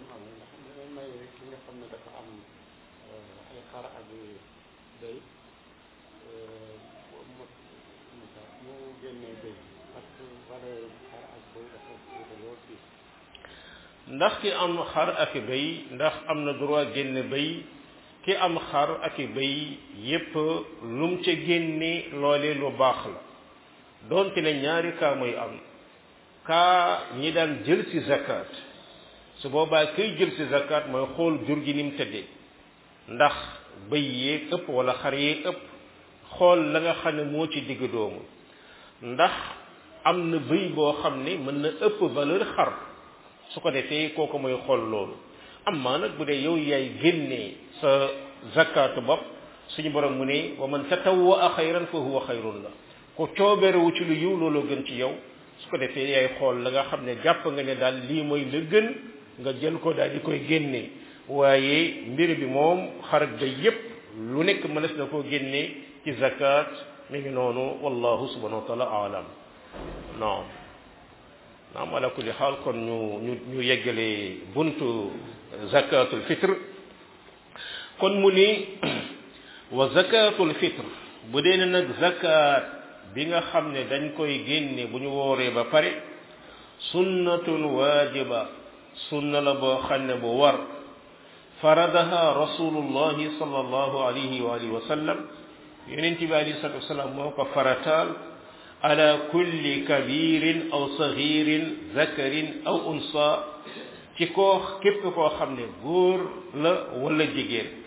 ndax ki am xar ak béy ndax am na droit génne béy ki am xar ak béy yépp lum ca génne loolee lu baax la doonte ne ñaari kaa mooy am kaa ñi daan jël ci zakat su boobaa kay jël ci zakat mooy xool jur gi ni mu tëddee ndax béy yeeg ëpp wala xar yeeg ëpp xool la nga xam ne moo ci digg doomu ndax am na béy boo xam ne mën na ëpp valeur xar su ko defee kooku mooy xool loolu amma nag bu dee yow yaay génnee sa zakatu bopp suñu borom mu ne wa man tatawwa xayran fa huwa xayrun la ku cooberewu ci lu yiw looloo gën ci yow su ko defee yaay xool la nga xam ne jàpp nga ne daal lii mooy la gën nga jël ko daal di koy génnee waaye mbir bi moom xarak ba yépp lu nekk mënees na koo génnee ci zakat mi ngi noonu wallahu subhanahu wa taala alam non naam ala kulli xaal kon ñu ñu ñu yeggale buntu zakatul fitre kon mu ni wa zakatul fitre bu dee ne nag zakat bi nga xam ne dañ koy génne bu ñu wooree ba pare sunnatun waajiba sunna la boo xam ne bu war faradaha rasulullahi sallallahu alayhi wa alihi wa sallam yonent bi alayhi salatu wasalaam moo ko farataal ala kulli kabirin aw sagirin zakarin aw unsa ci koo képp koo xam ne góor la wala jigéen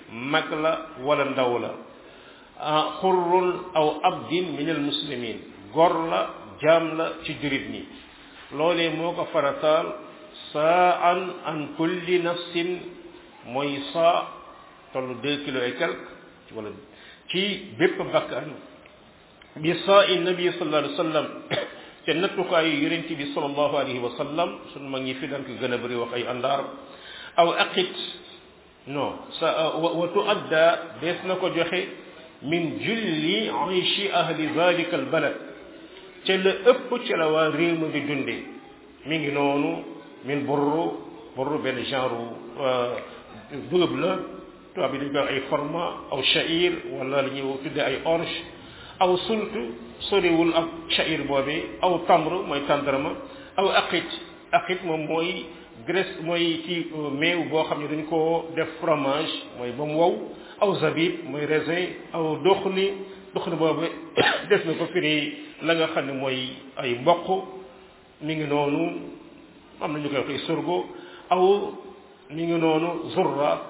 mag la wala ndaw la xurrun aw abdin min al muslimin gor la jaam la ci jurit ñi loolee moo ko farataal saa an an kulli nafsin mooy saa tollu deux kilos et quelque wala ci bépp bakkan bi saa i nabi sallallahu alayhi wa sallam te nattukaayu yonent bi sallallahu alayhi wa sallam sunu mag ñi fi daan ko gën a bëri wax ay àndaar aw aqit non sa wa tuadda dees na ko joxe min julli ayshi ahli zalika al balad ca la ëpp ca la waa réew ma di dunde mi ngi noonu min burru burru benn genre dugub la tubaab bi dañ koy ay format aw sha'ir wala la ñuy tudde ay orge aw sult soriwul ak sha'ir boobi aw tamr mooy tàndarma aw aqit aqit moom mooy graisse mooy ci meew boo xam ne dañ koo def fromage mooy ba mu wow aw zabib mooy raisin aw doxni doxni boobu des na ko firi la nga xam ne mooy ay mboq mi ngi noonu am na ñu koy waxee sorgo aw mi ngi noonu zurra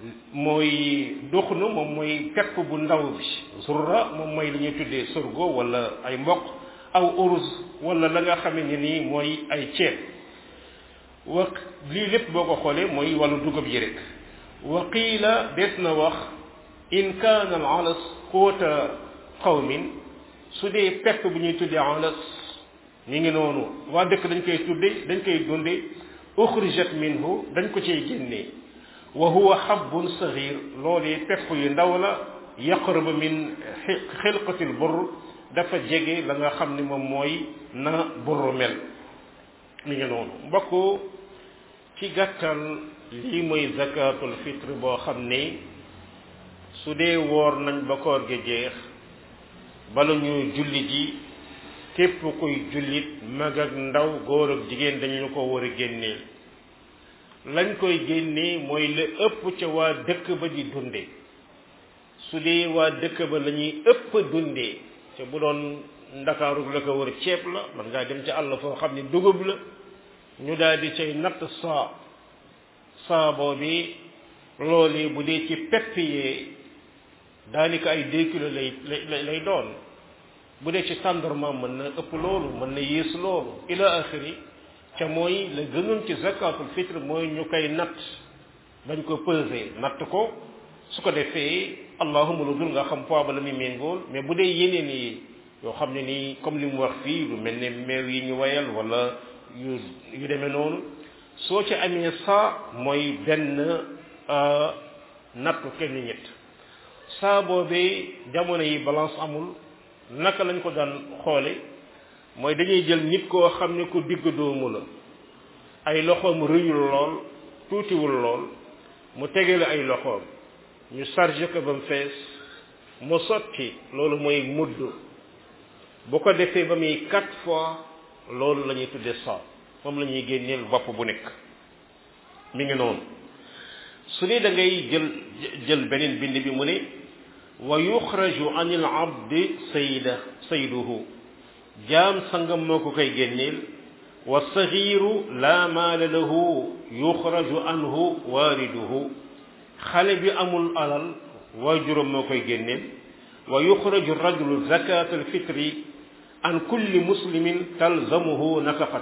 mooy doxnu moom mooy pepp bu ndaw bi zurra moom mooy li ñuy tuddee sorgo wala ay mboq aw uruz wala la nga xam ne nii mooy ay ceeb wa lii lépp boo ko xoolee mooy wàllu dugub yi rek wa qiila des na wax in kaana al alas quwata qawmin su dee pepp bu ñuy tuddee alas mi ngi noonu waa dëkk dañ koy tudde dañ koy dunde uxrijat minhu dañ ko cay génnee wa huwa habbun saghir loolee pepp yu ndaw la yaqrabu min xilqati l burr dafa jege la nga xam ne moom mooy na burru mel mi ngi noonu mbokk ci gàttal lii mooy zakatul fitre boo xam ne su dee woor nañ ba koor gi jeex bala ñu julli ji képp kuy jullit mag ak ndaw góor ak jigéen dañu ko war a génneel lañ koy génnee mooy la ëpp ca waa dëkk ba di dunde su dee waa dëkk ba la ñuy ëpp dundee te bu doon ndakaaru la ko wër ceeb la man ngaa dem ci àll foo xam ne dugub la ñu daal di cay natt saa saa boobi loolu bu dee ci pepp yee daanaka ay deux kilos lay lay lay doon bu dee ci tàndarma mën na ëpp loolu mën na yées loolu ila axiri ca mooy la gënoon ci zakatul fitre mooy ñu koy natt bañ ko peser natt ko su ko defee allahuma lu dul nga xam poids ba la muy méngool mais bu dee yeneen yi yoo xam ne nii comme li mu wax fii lu mel ne meew yi ñu wayal wala yu yu demee noonu soo ci amee saa mooy benn nattu kenn ñett saa boobee jamono yi balance amul naka lañ ko daan xoole mooy dañuy jël nit koo xam ne ku digg doomu la ay loxoom rëyul lool tuutiwul lool mu tegale ay loxoom ñu chargé ko ba mu fees mu sotti loolu mooy mudd bu ko defee ba muy quatre fois loolu la ñuy tuddee saa moom la ñuy génneel bopp bu nekk mi ngi noonu su dee da ngay jël jël beneen bind bi mu ne wa yuxraju an il abdi sayda sayduhu jaam sangam moo ko koy génneel wa sagiru la maala lahu yuxraju anhu waariduhu xale bi amul alal waajuram moo koy génneel wa yuxraju rajulu zakat alfitri an kulli muslimin talzamuhu nafaqat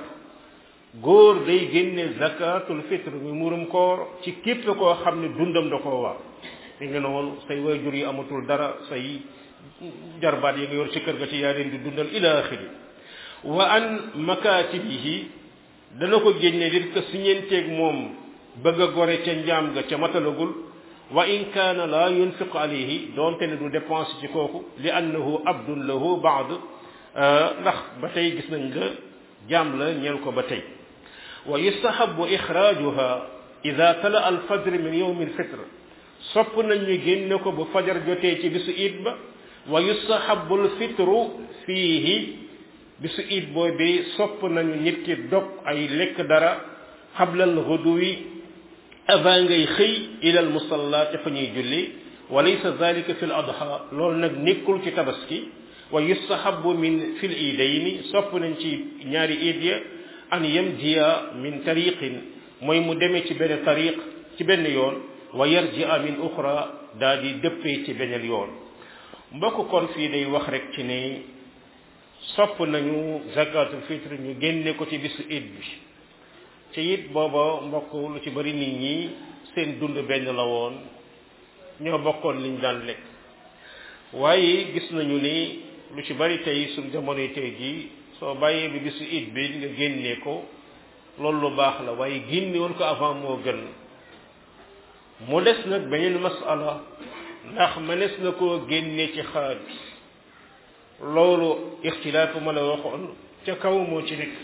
góor day génne zakatul fitre mi murum koor ci képp koo xam ne dundam da koo war mi ngi noonu say waajur yi amatul dara say jarbaat yi nga yor ci kër ga ci yaa leen di dundal ila axiri wa an makatibihi dana ko génne dit ko siñenteeg moom bëgg a gore ca njaam ga ca matalagul wa in kaana la yunfiqu alayhi doonte ne du dépense ci kooku li annahu abdun lahu baad ndax ba tey gis nañ la jaam la ñeel ko ba tey wa yustahabu ixraajuha ida tala al fajr min yowmi alfitr sopp nañ ñu génne ko bu fajar jotee ci bisu iid ba wa yustahabu alfitru fiihi bisu iid boobi sopp nañu nit ki dog ay lekk dara xabla alxuduwi avant ngay xëy ila al musalla te fa ñuy julli wa laysa dalika fi l adha loolu nag nekkul ci tabaski wa yustahabu min fi l iidayni sopp nañ ci ñaari iid ya an yamdiya min tariqin mooy mu demee ci benn tariq ci benn yoon wa yarjia min uxra daa di dëppee ci beneen yoon mbokk kon fii day wax rek ci ne sopp nañu zakatul fitre ñu génne ko ci bisu it bi ci it booba mbokk lu ci bari nit ñi seen dund benn la woon ñoo bokkoon liñ daan lekk waaye gis nañu ni lu ci bari tey suñ jamonoy tey jii soo bàyyee bi bisu it bi nga génnee ko loolu lu baax la waaye génne woon ko avant moo gën mu des nag beneen masala ndax mënees na koo génne ci xaalis loolu ixtilaafu ma la waxoon ca kaw moo ci nekk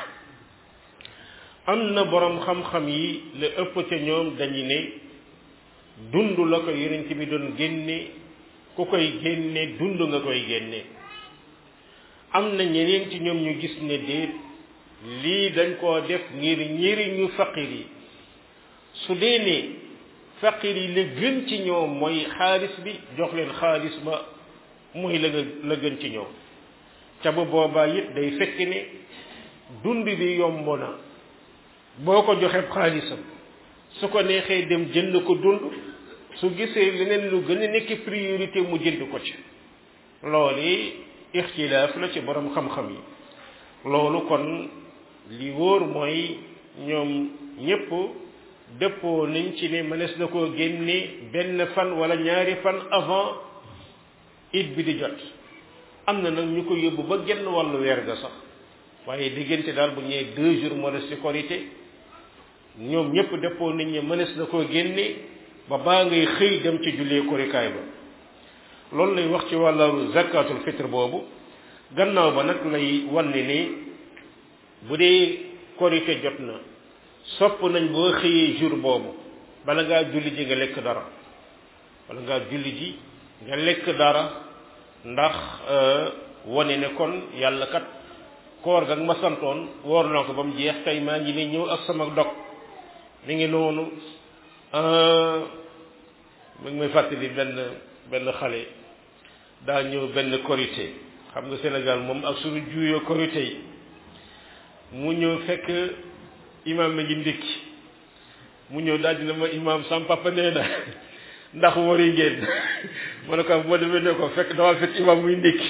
am na borom xam-xam yi la ëpp ca ñoom dañu ne dund la ko yonent bi doon génne ku koy génne dund nga koy génne am na ñeneen ci ñoom ñu gis ne déet lii dañ koo def ngir njëriñu faqir yi su dee ne faqir yi la gën ci ñoom mooy xaalis bi jox leen xaalis ba mooy la nga la gën ci ñoom ca bu boobaa it day fekk ne dund bi yomb na boo ko joxee xaalisam su ko neexee dem jënd ko dund su gisee leneen lu gën a nekk priorité mu jënd ko ci loolu ixtilaaf la ci borom xam-xam yi loolu kon li wóor mooy ñoom ñépp dëppoo nañ ci ne mënees na koo génne benn fan wala ñaari fan avant it bi di jot am na nag ñu ko yóbbu ba genn wàllu weer ga sax waaye diggante daal bu ñëwee deux jours moo des ci korité ñoom ñépp dëppoo nañ ne mënees na koo génne ba baa ngay xëy dem ci jullee korikaay ba loolu lay wax ci wàllu zakatul fitre boobu gannaaw ba nag lay wanne ni bu dee korité jot na sopp nañ boo xëyee jour boobu bala ngaa julli ji nga lekk dara bala ngaa julli ji nga lekk dara ndax wane ne kon yàlla kat koor ga ma santoon woor naa ko ba mu jeex tey maa ngi ne ñëw ak sama dog mi ngi noonu mi ngi may fàttali benn benn xale daa ñëw benn korité xam nga Sénégal moom ak suñu juuyoo korité yi mu ñëw fekk imam mi ngi ndékki mu ñëw daal dina ma imam sam papa nee na ndax wari ngeen ma ne ko bu ma demee ne ko fekk dama fekk imam muy ndékki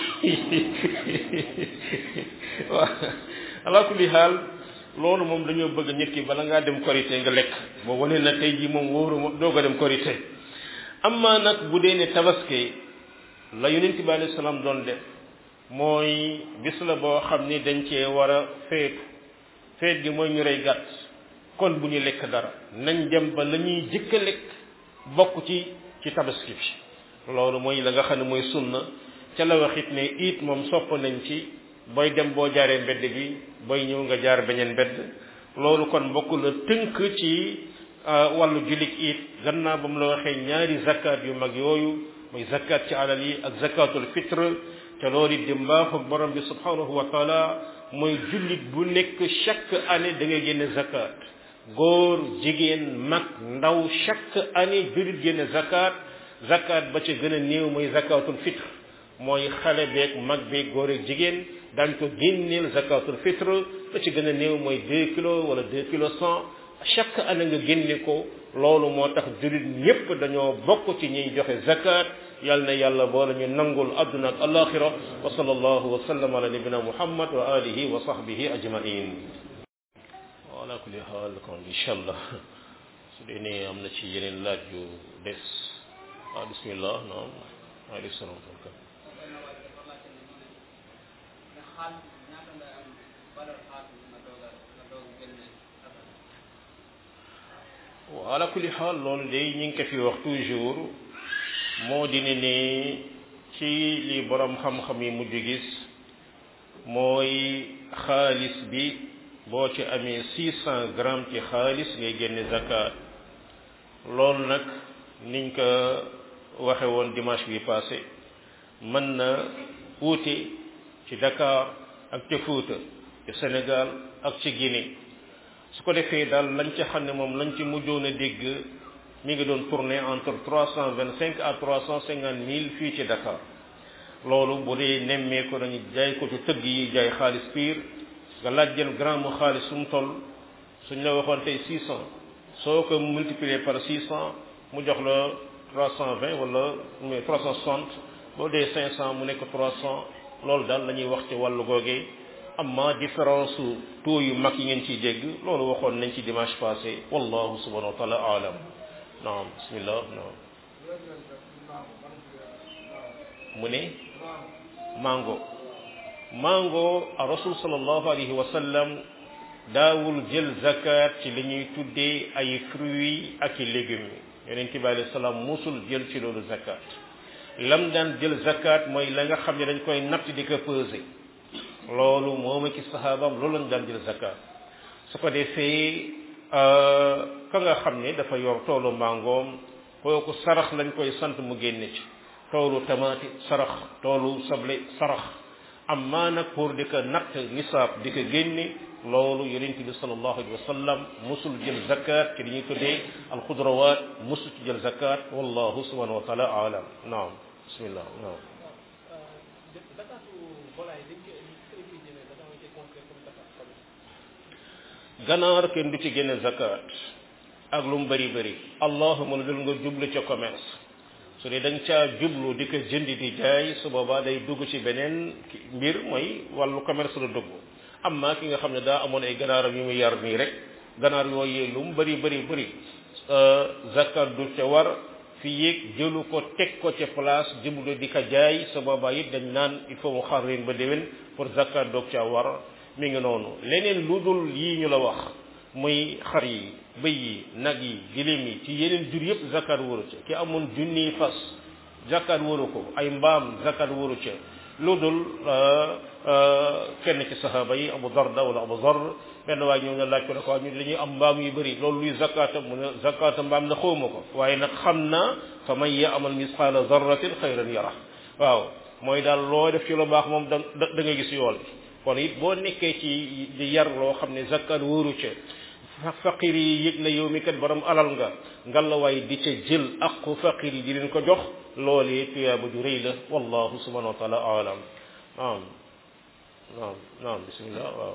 waaw ala kulli xaal loolu moom dañoo bëgg nit ki bala ngaa dem korité nga lekk boo wane na tey jii moom wóoru moom doog a dem korité amma nag bu dee ne tabaski la yonent bi alayhi salaam doon def mooy bis la boo xam ni dañ cee war a feetu feet gi mooy ñu rey gàtt kon bu ñu lekk dara nañ dem ba la ñuy jëkk a lekk bokk ci ci tabaski bi loolu mooy la nga xam ne mooy sunna ca la waxit ne it moom sopp nañ ci booy dem boo jaaree mbedd bi booy ñëw nga jaar beneen mbedd loolu kon bokk la tënk ci wàllu jullit it gannaaw ba mu la waxee ñaari zakat yu mag yooyu muy zakat ci alal yi ak zakatul fitre te loolu it di mbaaxu borom bi subhanahu wa taala mooy jullit bu nekk chaque année da ngay génne zakat góor jigéen mag ndaw chaque année jullit génne zakat zakat ba ca gën a néew mooy zakatul fitre mooy xale beeg mag beeg góor ak jigéen dañ ko génneel zakatul fitre ba ci gën a néew mooy deux kilos wala deux kilos cent chaque année nga génne ko loolu moo tax jullit ñépp dañoo bokk ci ñuy joxe zakat yal na yàlla boole ñu nangul adduna ak alaxira wa sallallahu wa sallam ala nabina muhammad wa alihi wa sahbihi ajmain ala kulli xaal kon incha allah su dee ne am na ci yeneen laaj yu des waaw bismillah naam waaleykum salaam ala kulli xaal loolu day ñu ngi ko fi wax toujours moo di ne ne ci li borom xam-xam yi mujj gis mooy xaalis bi boo ci amee six cent grammes ci xaalis ngay génne zakat loolu nag niñ ko waxe woon dimanche bi passé mën na wuute ci Dakar ak ca Fuuta ci Sénégal ak ci Guinée su ko defee daal lañ ca xam ne moom lañ ci mujjoon a dégg mi ngi doon tourner entre trois cent vingt cinq à trois cent cinquante mille fii ci Dakar loolu bu dee nemmee ko dañu jaay ko ci tëgg yi jaay xaalis piir nga laaj jël gramme mu xaalis su mu toll suñ la waxoon tey six cent soo ko multiplier par six cent mu jox la trois cent vingt wala mais trois cent soixante boo dee cinq cent mu nekk trois cent loolu daal la ñuy wax ci wàllu googee amma différence su taux yu mag yi ngeen ciy dégg loolu waxoon nañ ci dimanche passé wallahu subhanahu wa taala alam naam bismillah naam mu ne mango mango a rasul sallallahu alayhi wa sallam daawul jël zakat ci li ñuy tuddee ay fruits ak i légumes yonent bi alayhi salaam musul jël ci loolu zakat lam daan jël zakat mooy la nga xam ne dañ koy natt di ko peser loolu moom ak saxaabam loolu lañ daan jël zakat su ko defee ka nga xam ne dafa yor toolu mangoom kooku sarax lañ koy sant mu génne ci toolu tamaati sarax toolu sable sarax amma nag pour di ko natt nisaab di ko génne loolu yonent bi sallallahu alayhi wa sallam musul jël zakat ci li ñuy tuddee alxudrawaat musul ci jël zakat wallahu subhanahu wa taala alam naam bismillah naam ganaar kenn du ci génne zakat ak lu mu bëri bëri allahuma lu dul nga jublu ca commerce su dee da nga caa jublu di ko jëndi di jaay su boobaa day dugg ci beneen mbir mooy wàllu commerce la dugg amma ki nga xam ne daa amoon ay ganaaram yu mu yar nii rek ganaar yooyu lu mu bëri bëri bëri zakat du ca war fi yéeg jëlu ko teg ko ca place jublu di ko jaay su boobaa it dañ naan il faut mu xaar leen ba déwén pour zakat doog caa war mi ngi noonu leneen lu dul yii ñu la wax muy xar yi bëy yi nag yi giléem yi ci yeneen jur yëpp zakat waru ca ki amoon junniy fas zakat waru ko ay mbaam zakat waru ca lu dul kenn ci saxaaba yi abu darda wala abu zar benn waay ñëw na laaj ko ne ko ñu dañuy am mbaam yu bëri loolu luy zakata mu ne zakata mbaam na xawma ko waaye nag xam naa fa man ya'mal misqaala zarratin xayran yara waaw mooy daal loo def ci lu baax moom da da nga gis yool bi kon it boo nekkee ci di yar loo xam ne zakat wóoru ca faqir yi yëg na yow mi kat borom alal nga ngalawaay di ca jël aqu faqir yi di leen ko jox loolee tuyaaba ju rëy la wallahu subhanahu wa taala alam naam naam naam bismillah waaw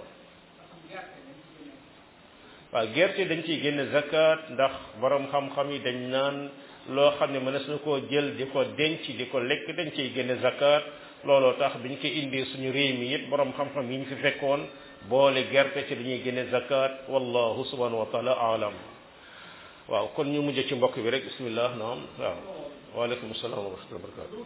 waaw gerte dañ ciy génne zakat ndax borom xam-xam yi dañ naan loo xam ne mënees na koo jël di ko denc di ko lekk dañ ciy génne zakat looloo tax biñ ko indee suñu réew mi it borom xam-xam yi ñu fi fekkoon boole gerte ci dañuy génne zakat wallahu subhanahu wa taala alam waaw kon ñu mujj ci mbokk bi rek bismillah naam waaw waaleykum salaam wa rahmatulah barakatu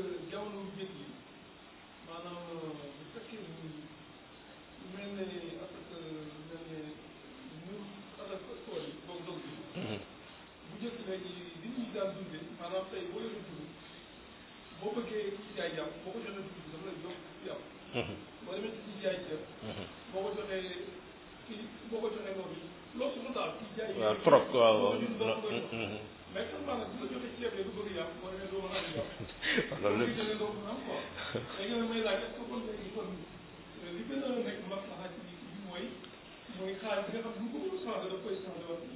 boo bëggee jaay jàpp boo ko joxee dugub dafa lay jox yàpp. boo demee ci jaay ceeb. boo ko joxee kii boo ko joxee loolu loo soxla daal kii jaay.
waaw trop waaw waaw
mais xam naa nag bu la joxee ceeb du bëgg yàpp boo demee doo mën a am yàpp.
loolu lépp
jëlee doo mën a am quoi. léegi nag may laaj est-ce que kon léegi kon li gën a nekk maslaxa ci bi mooy mooy xaalis bi nga xam ne bu ko changé daf koy changé waat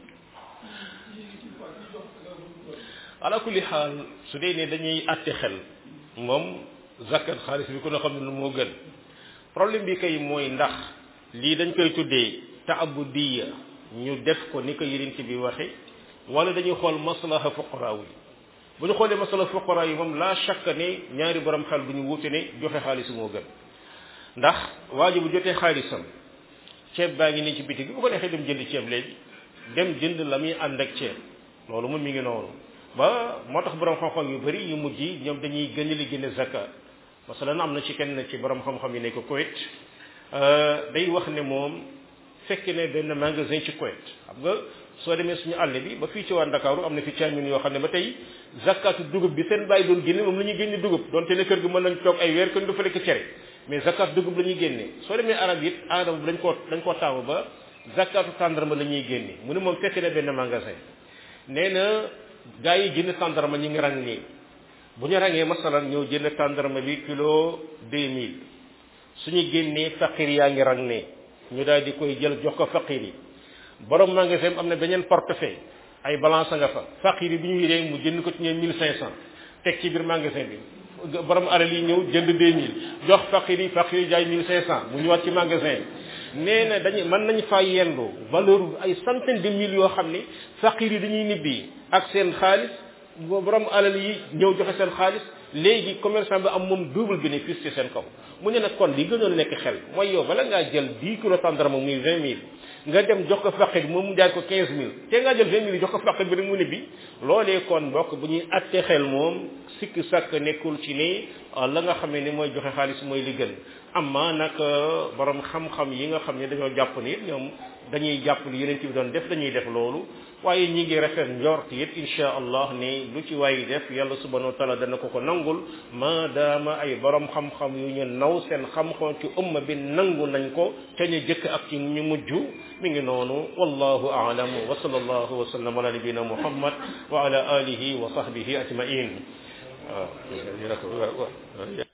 ci ci quoi ci jox nga
ala kulli xaal su dee ne dañuy àtte xel moom zakat xaalis bi ku ne xam ne lu moo gën problème bi kay mooy ndax lii dañ koy tuddee taabudiya ñu def ko ni ko yonent bi waxe wala dañuy xool maslaha fuqaraa yi bu ñu xoolee maslaha fuqaraa yi moom la chaque ne ñaari borom xel bu ñu wuute ne joxe xaalis moo gën ndax waa ji bu jotee xaalisam ceeb baa ngi nii ci bitig bi bu ko neexee dem jënd ceeb léegi dem jënd la muy ànd ak ceeb loolu moom mi ngi noonu ba moo tax borom xam-xam yu bëri yu mujj yi ñoom dañuy gën li génne zakat masalan am na ci kenn ci borom xam-xam yi nekk Kuwait day wax ne moom fekk ne benn magasin ci Kuwait xam nga soo demee suñu àll bi ba fii ci waa Ndakaaru am na fi caamin yoo xam ne ba tey zakatu dugub bi seen bàyyi doon génne moom la ñuy génne dugub donte ne kër gi mën nañ toog ay weer kenn du fa lekk cere mais zakat dugub la ñuy génne soo demee arab it aadama bi dañ koo dañ koo taamu ba zakatu tàndarma la ñuy génne mu ne moom fekk ne benn magasin nee na gaa yi jënd tàndarma ñi ngi rang nii bu ñu rangee masalan ñëw jënd tàndarma bi kilo deux mille suñu génnee faqir yaa ngi rang ne ñu daal di koy jël jox ko faqir yi borom magasin am na beneen portefeuille ay balance nga fa faqir yi bi ñu yéree mu jënd ko ci ñoom mille cinq cent teg ci biir magasin bi borom alal yi ñëw jënd deux mille jox faqir yi faqir yi jaay mille cinq cent mu ñëwaat ci magasin nee na dañu mën nañ faa yendu valeur ay centaine de mille yoo xam ni faqir yi dañuy nibbi ak seen xaalis borom alal yi ñëw joxe seen xaalis léegi commerçant bi am moom double bénéfice ci seen kaw mu ne nag kon li gënoon nekk xel mooy yow bala ngaa jël 10 kilos tàndarma muy 20 mille nga dem jox ko faqir moom mu jaay ko 15 mille te ngaa jël 20 mille jox ko faqir bi rek mu ne bi loolee kon mbokk bu ñuy atte xel moom sikk sàkk nekkul ci ni la nga xam ne mooy joxe xaalis mooy li gën amma nag borom xam-xam yi nga xam ne dañoo jàpp ni ñoom dañuy jàpp li yeneen bi doon def dañuy def loolu waaye ñi ngi rafet njort it insha allah ni lu ci waay def yàlla subhanahu wa taala dana ko ko nangul maadaama ay borom xam-xam yu ñu naw seen xam-xam ci umma bi nangu nañ ko te ñu jëkk ak ci ñu mujj mi ngi noonu wallahu a'lam wa sallallahu wa sallam ala nabina muhammad wa ala alihi wa sahbihi ajmain waaw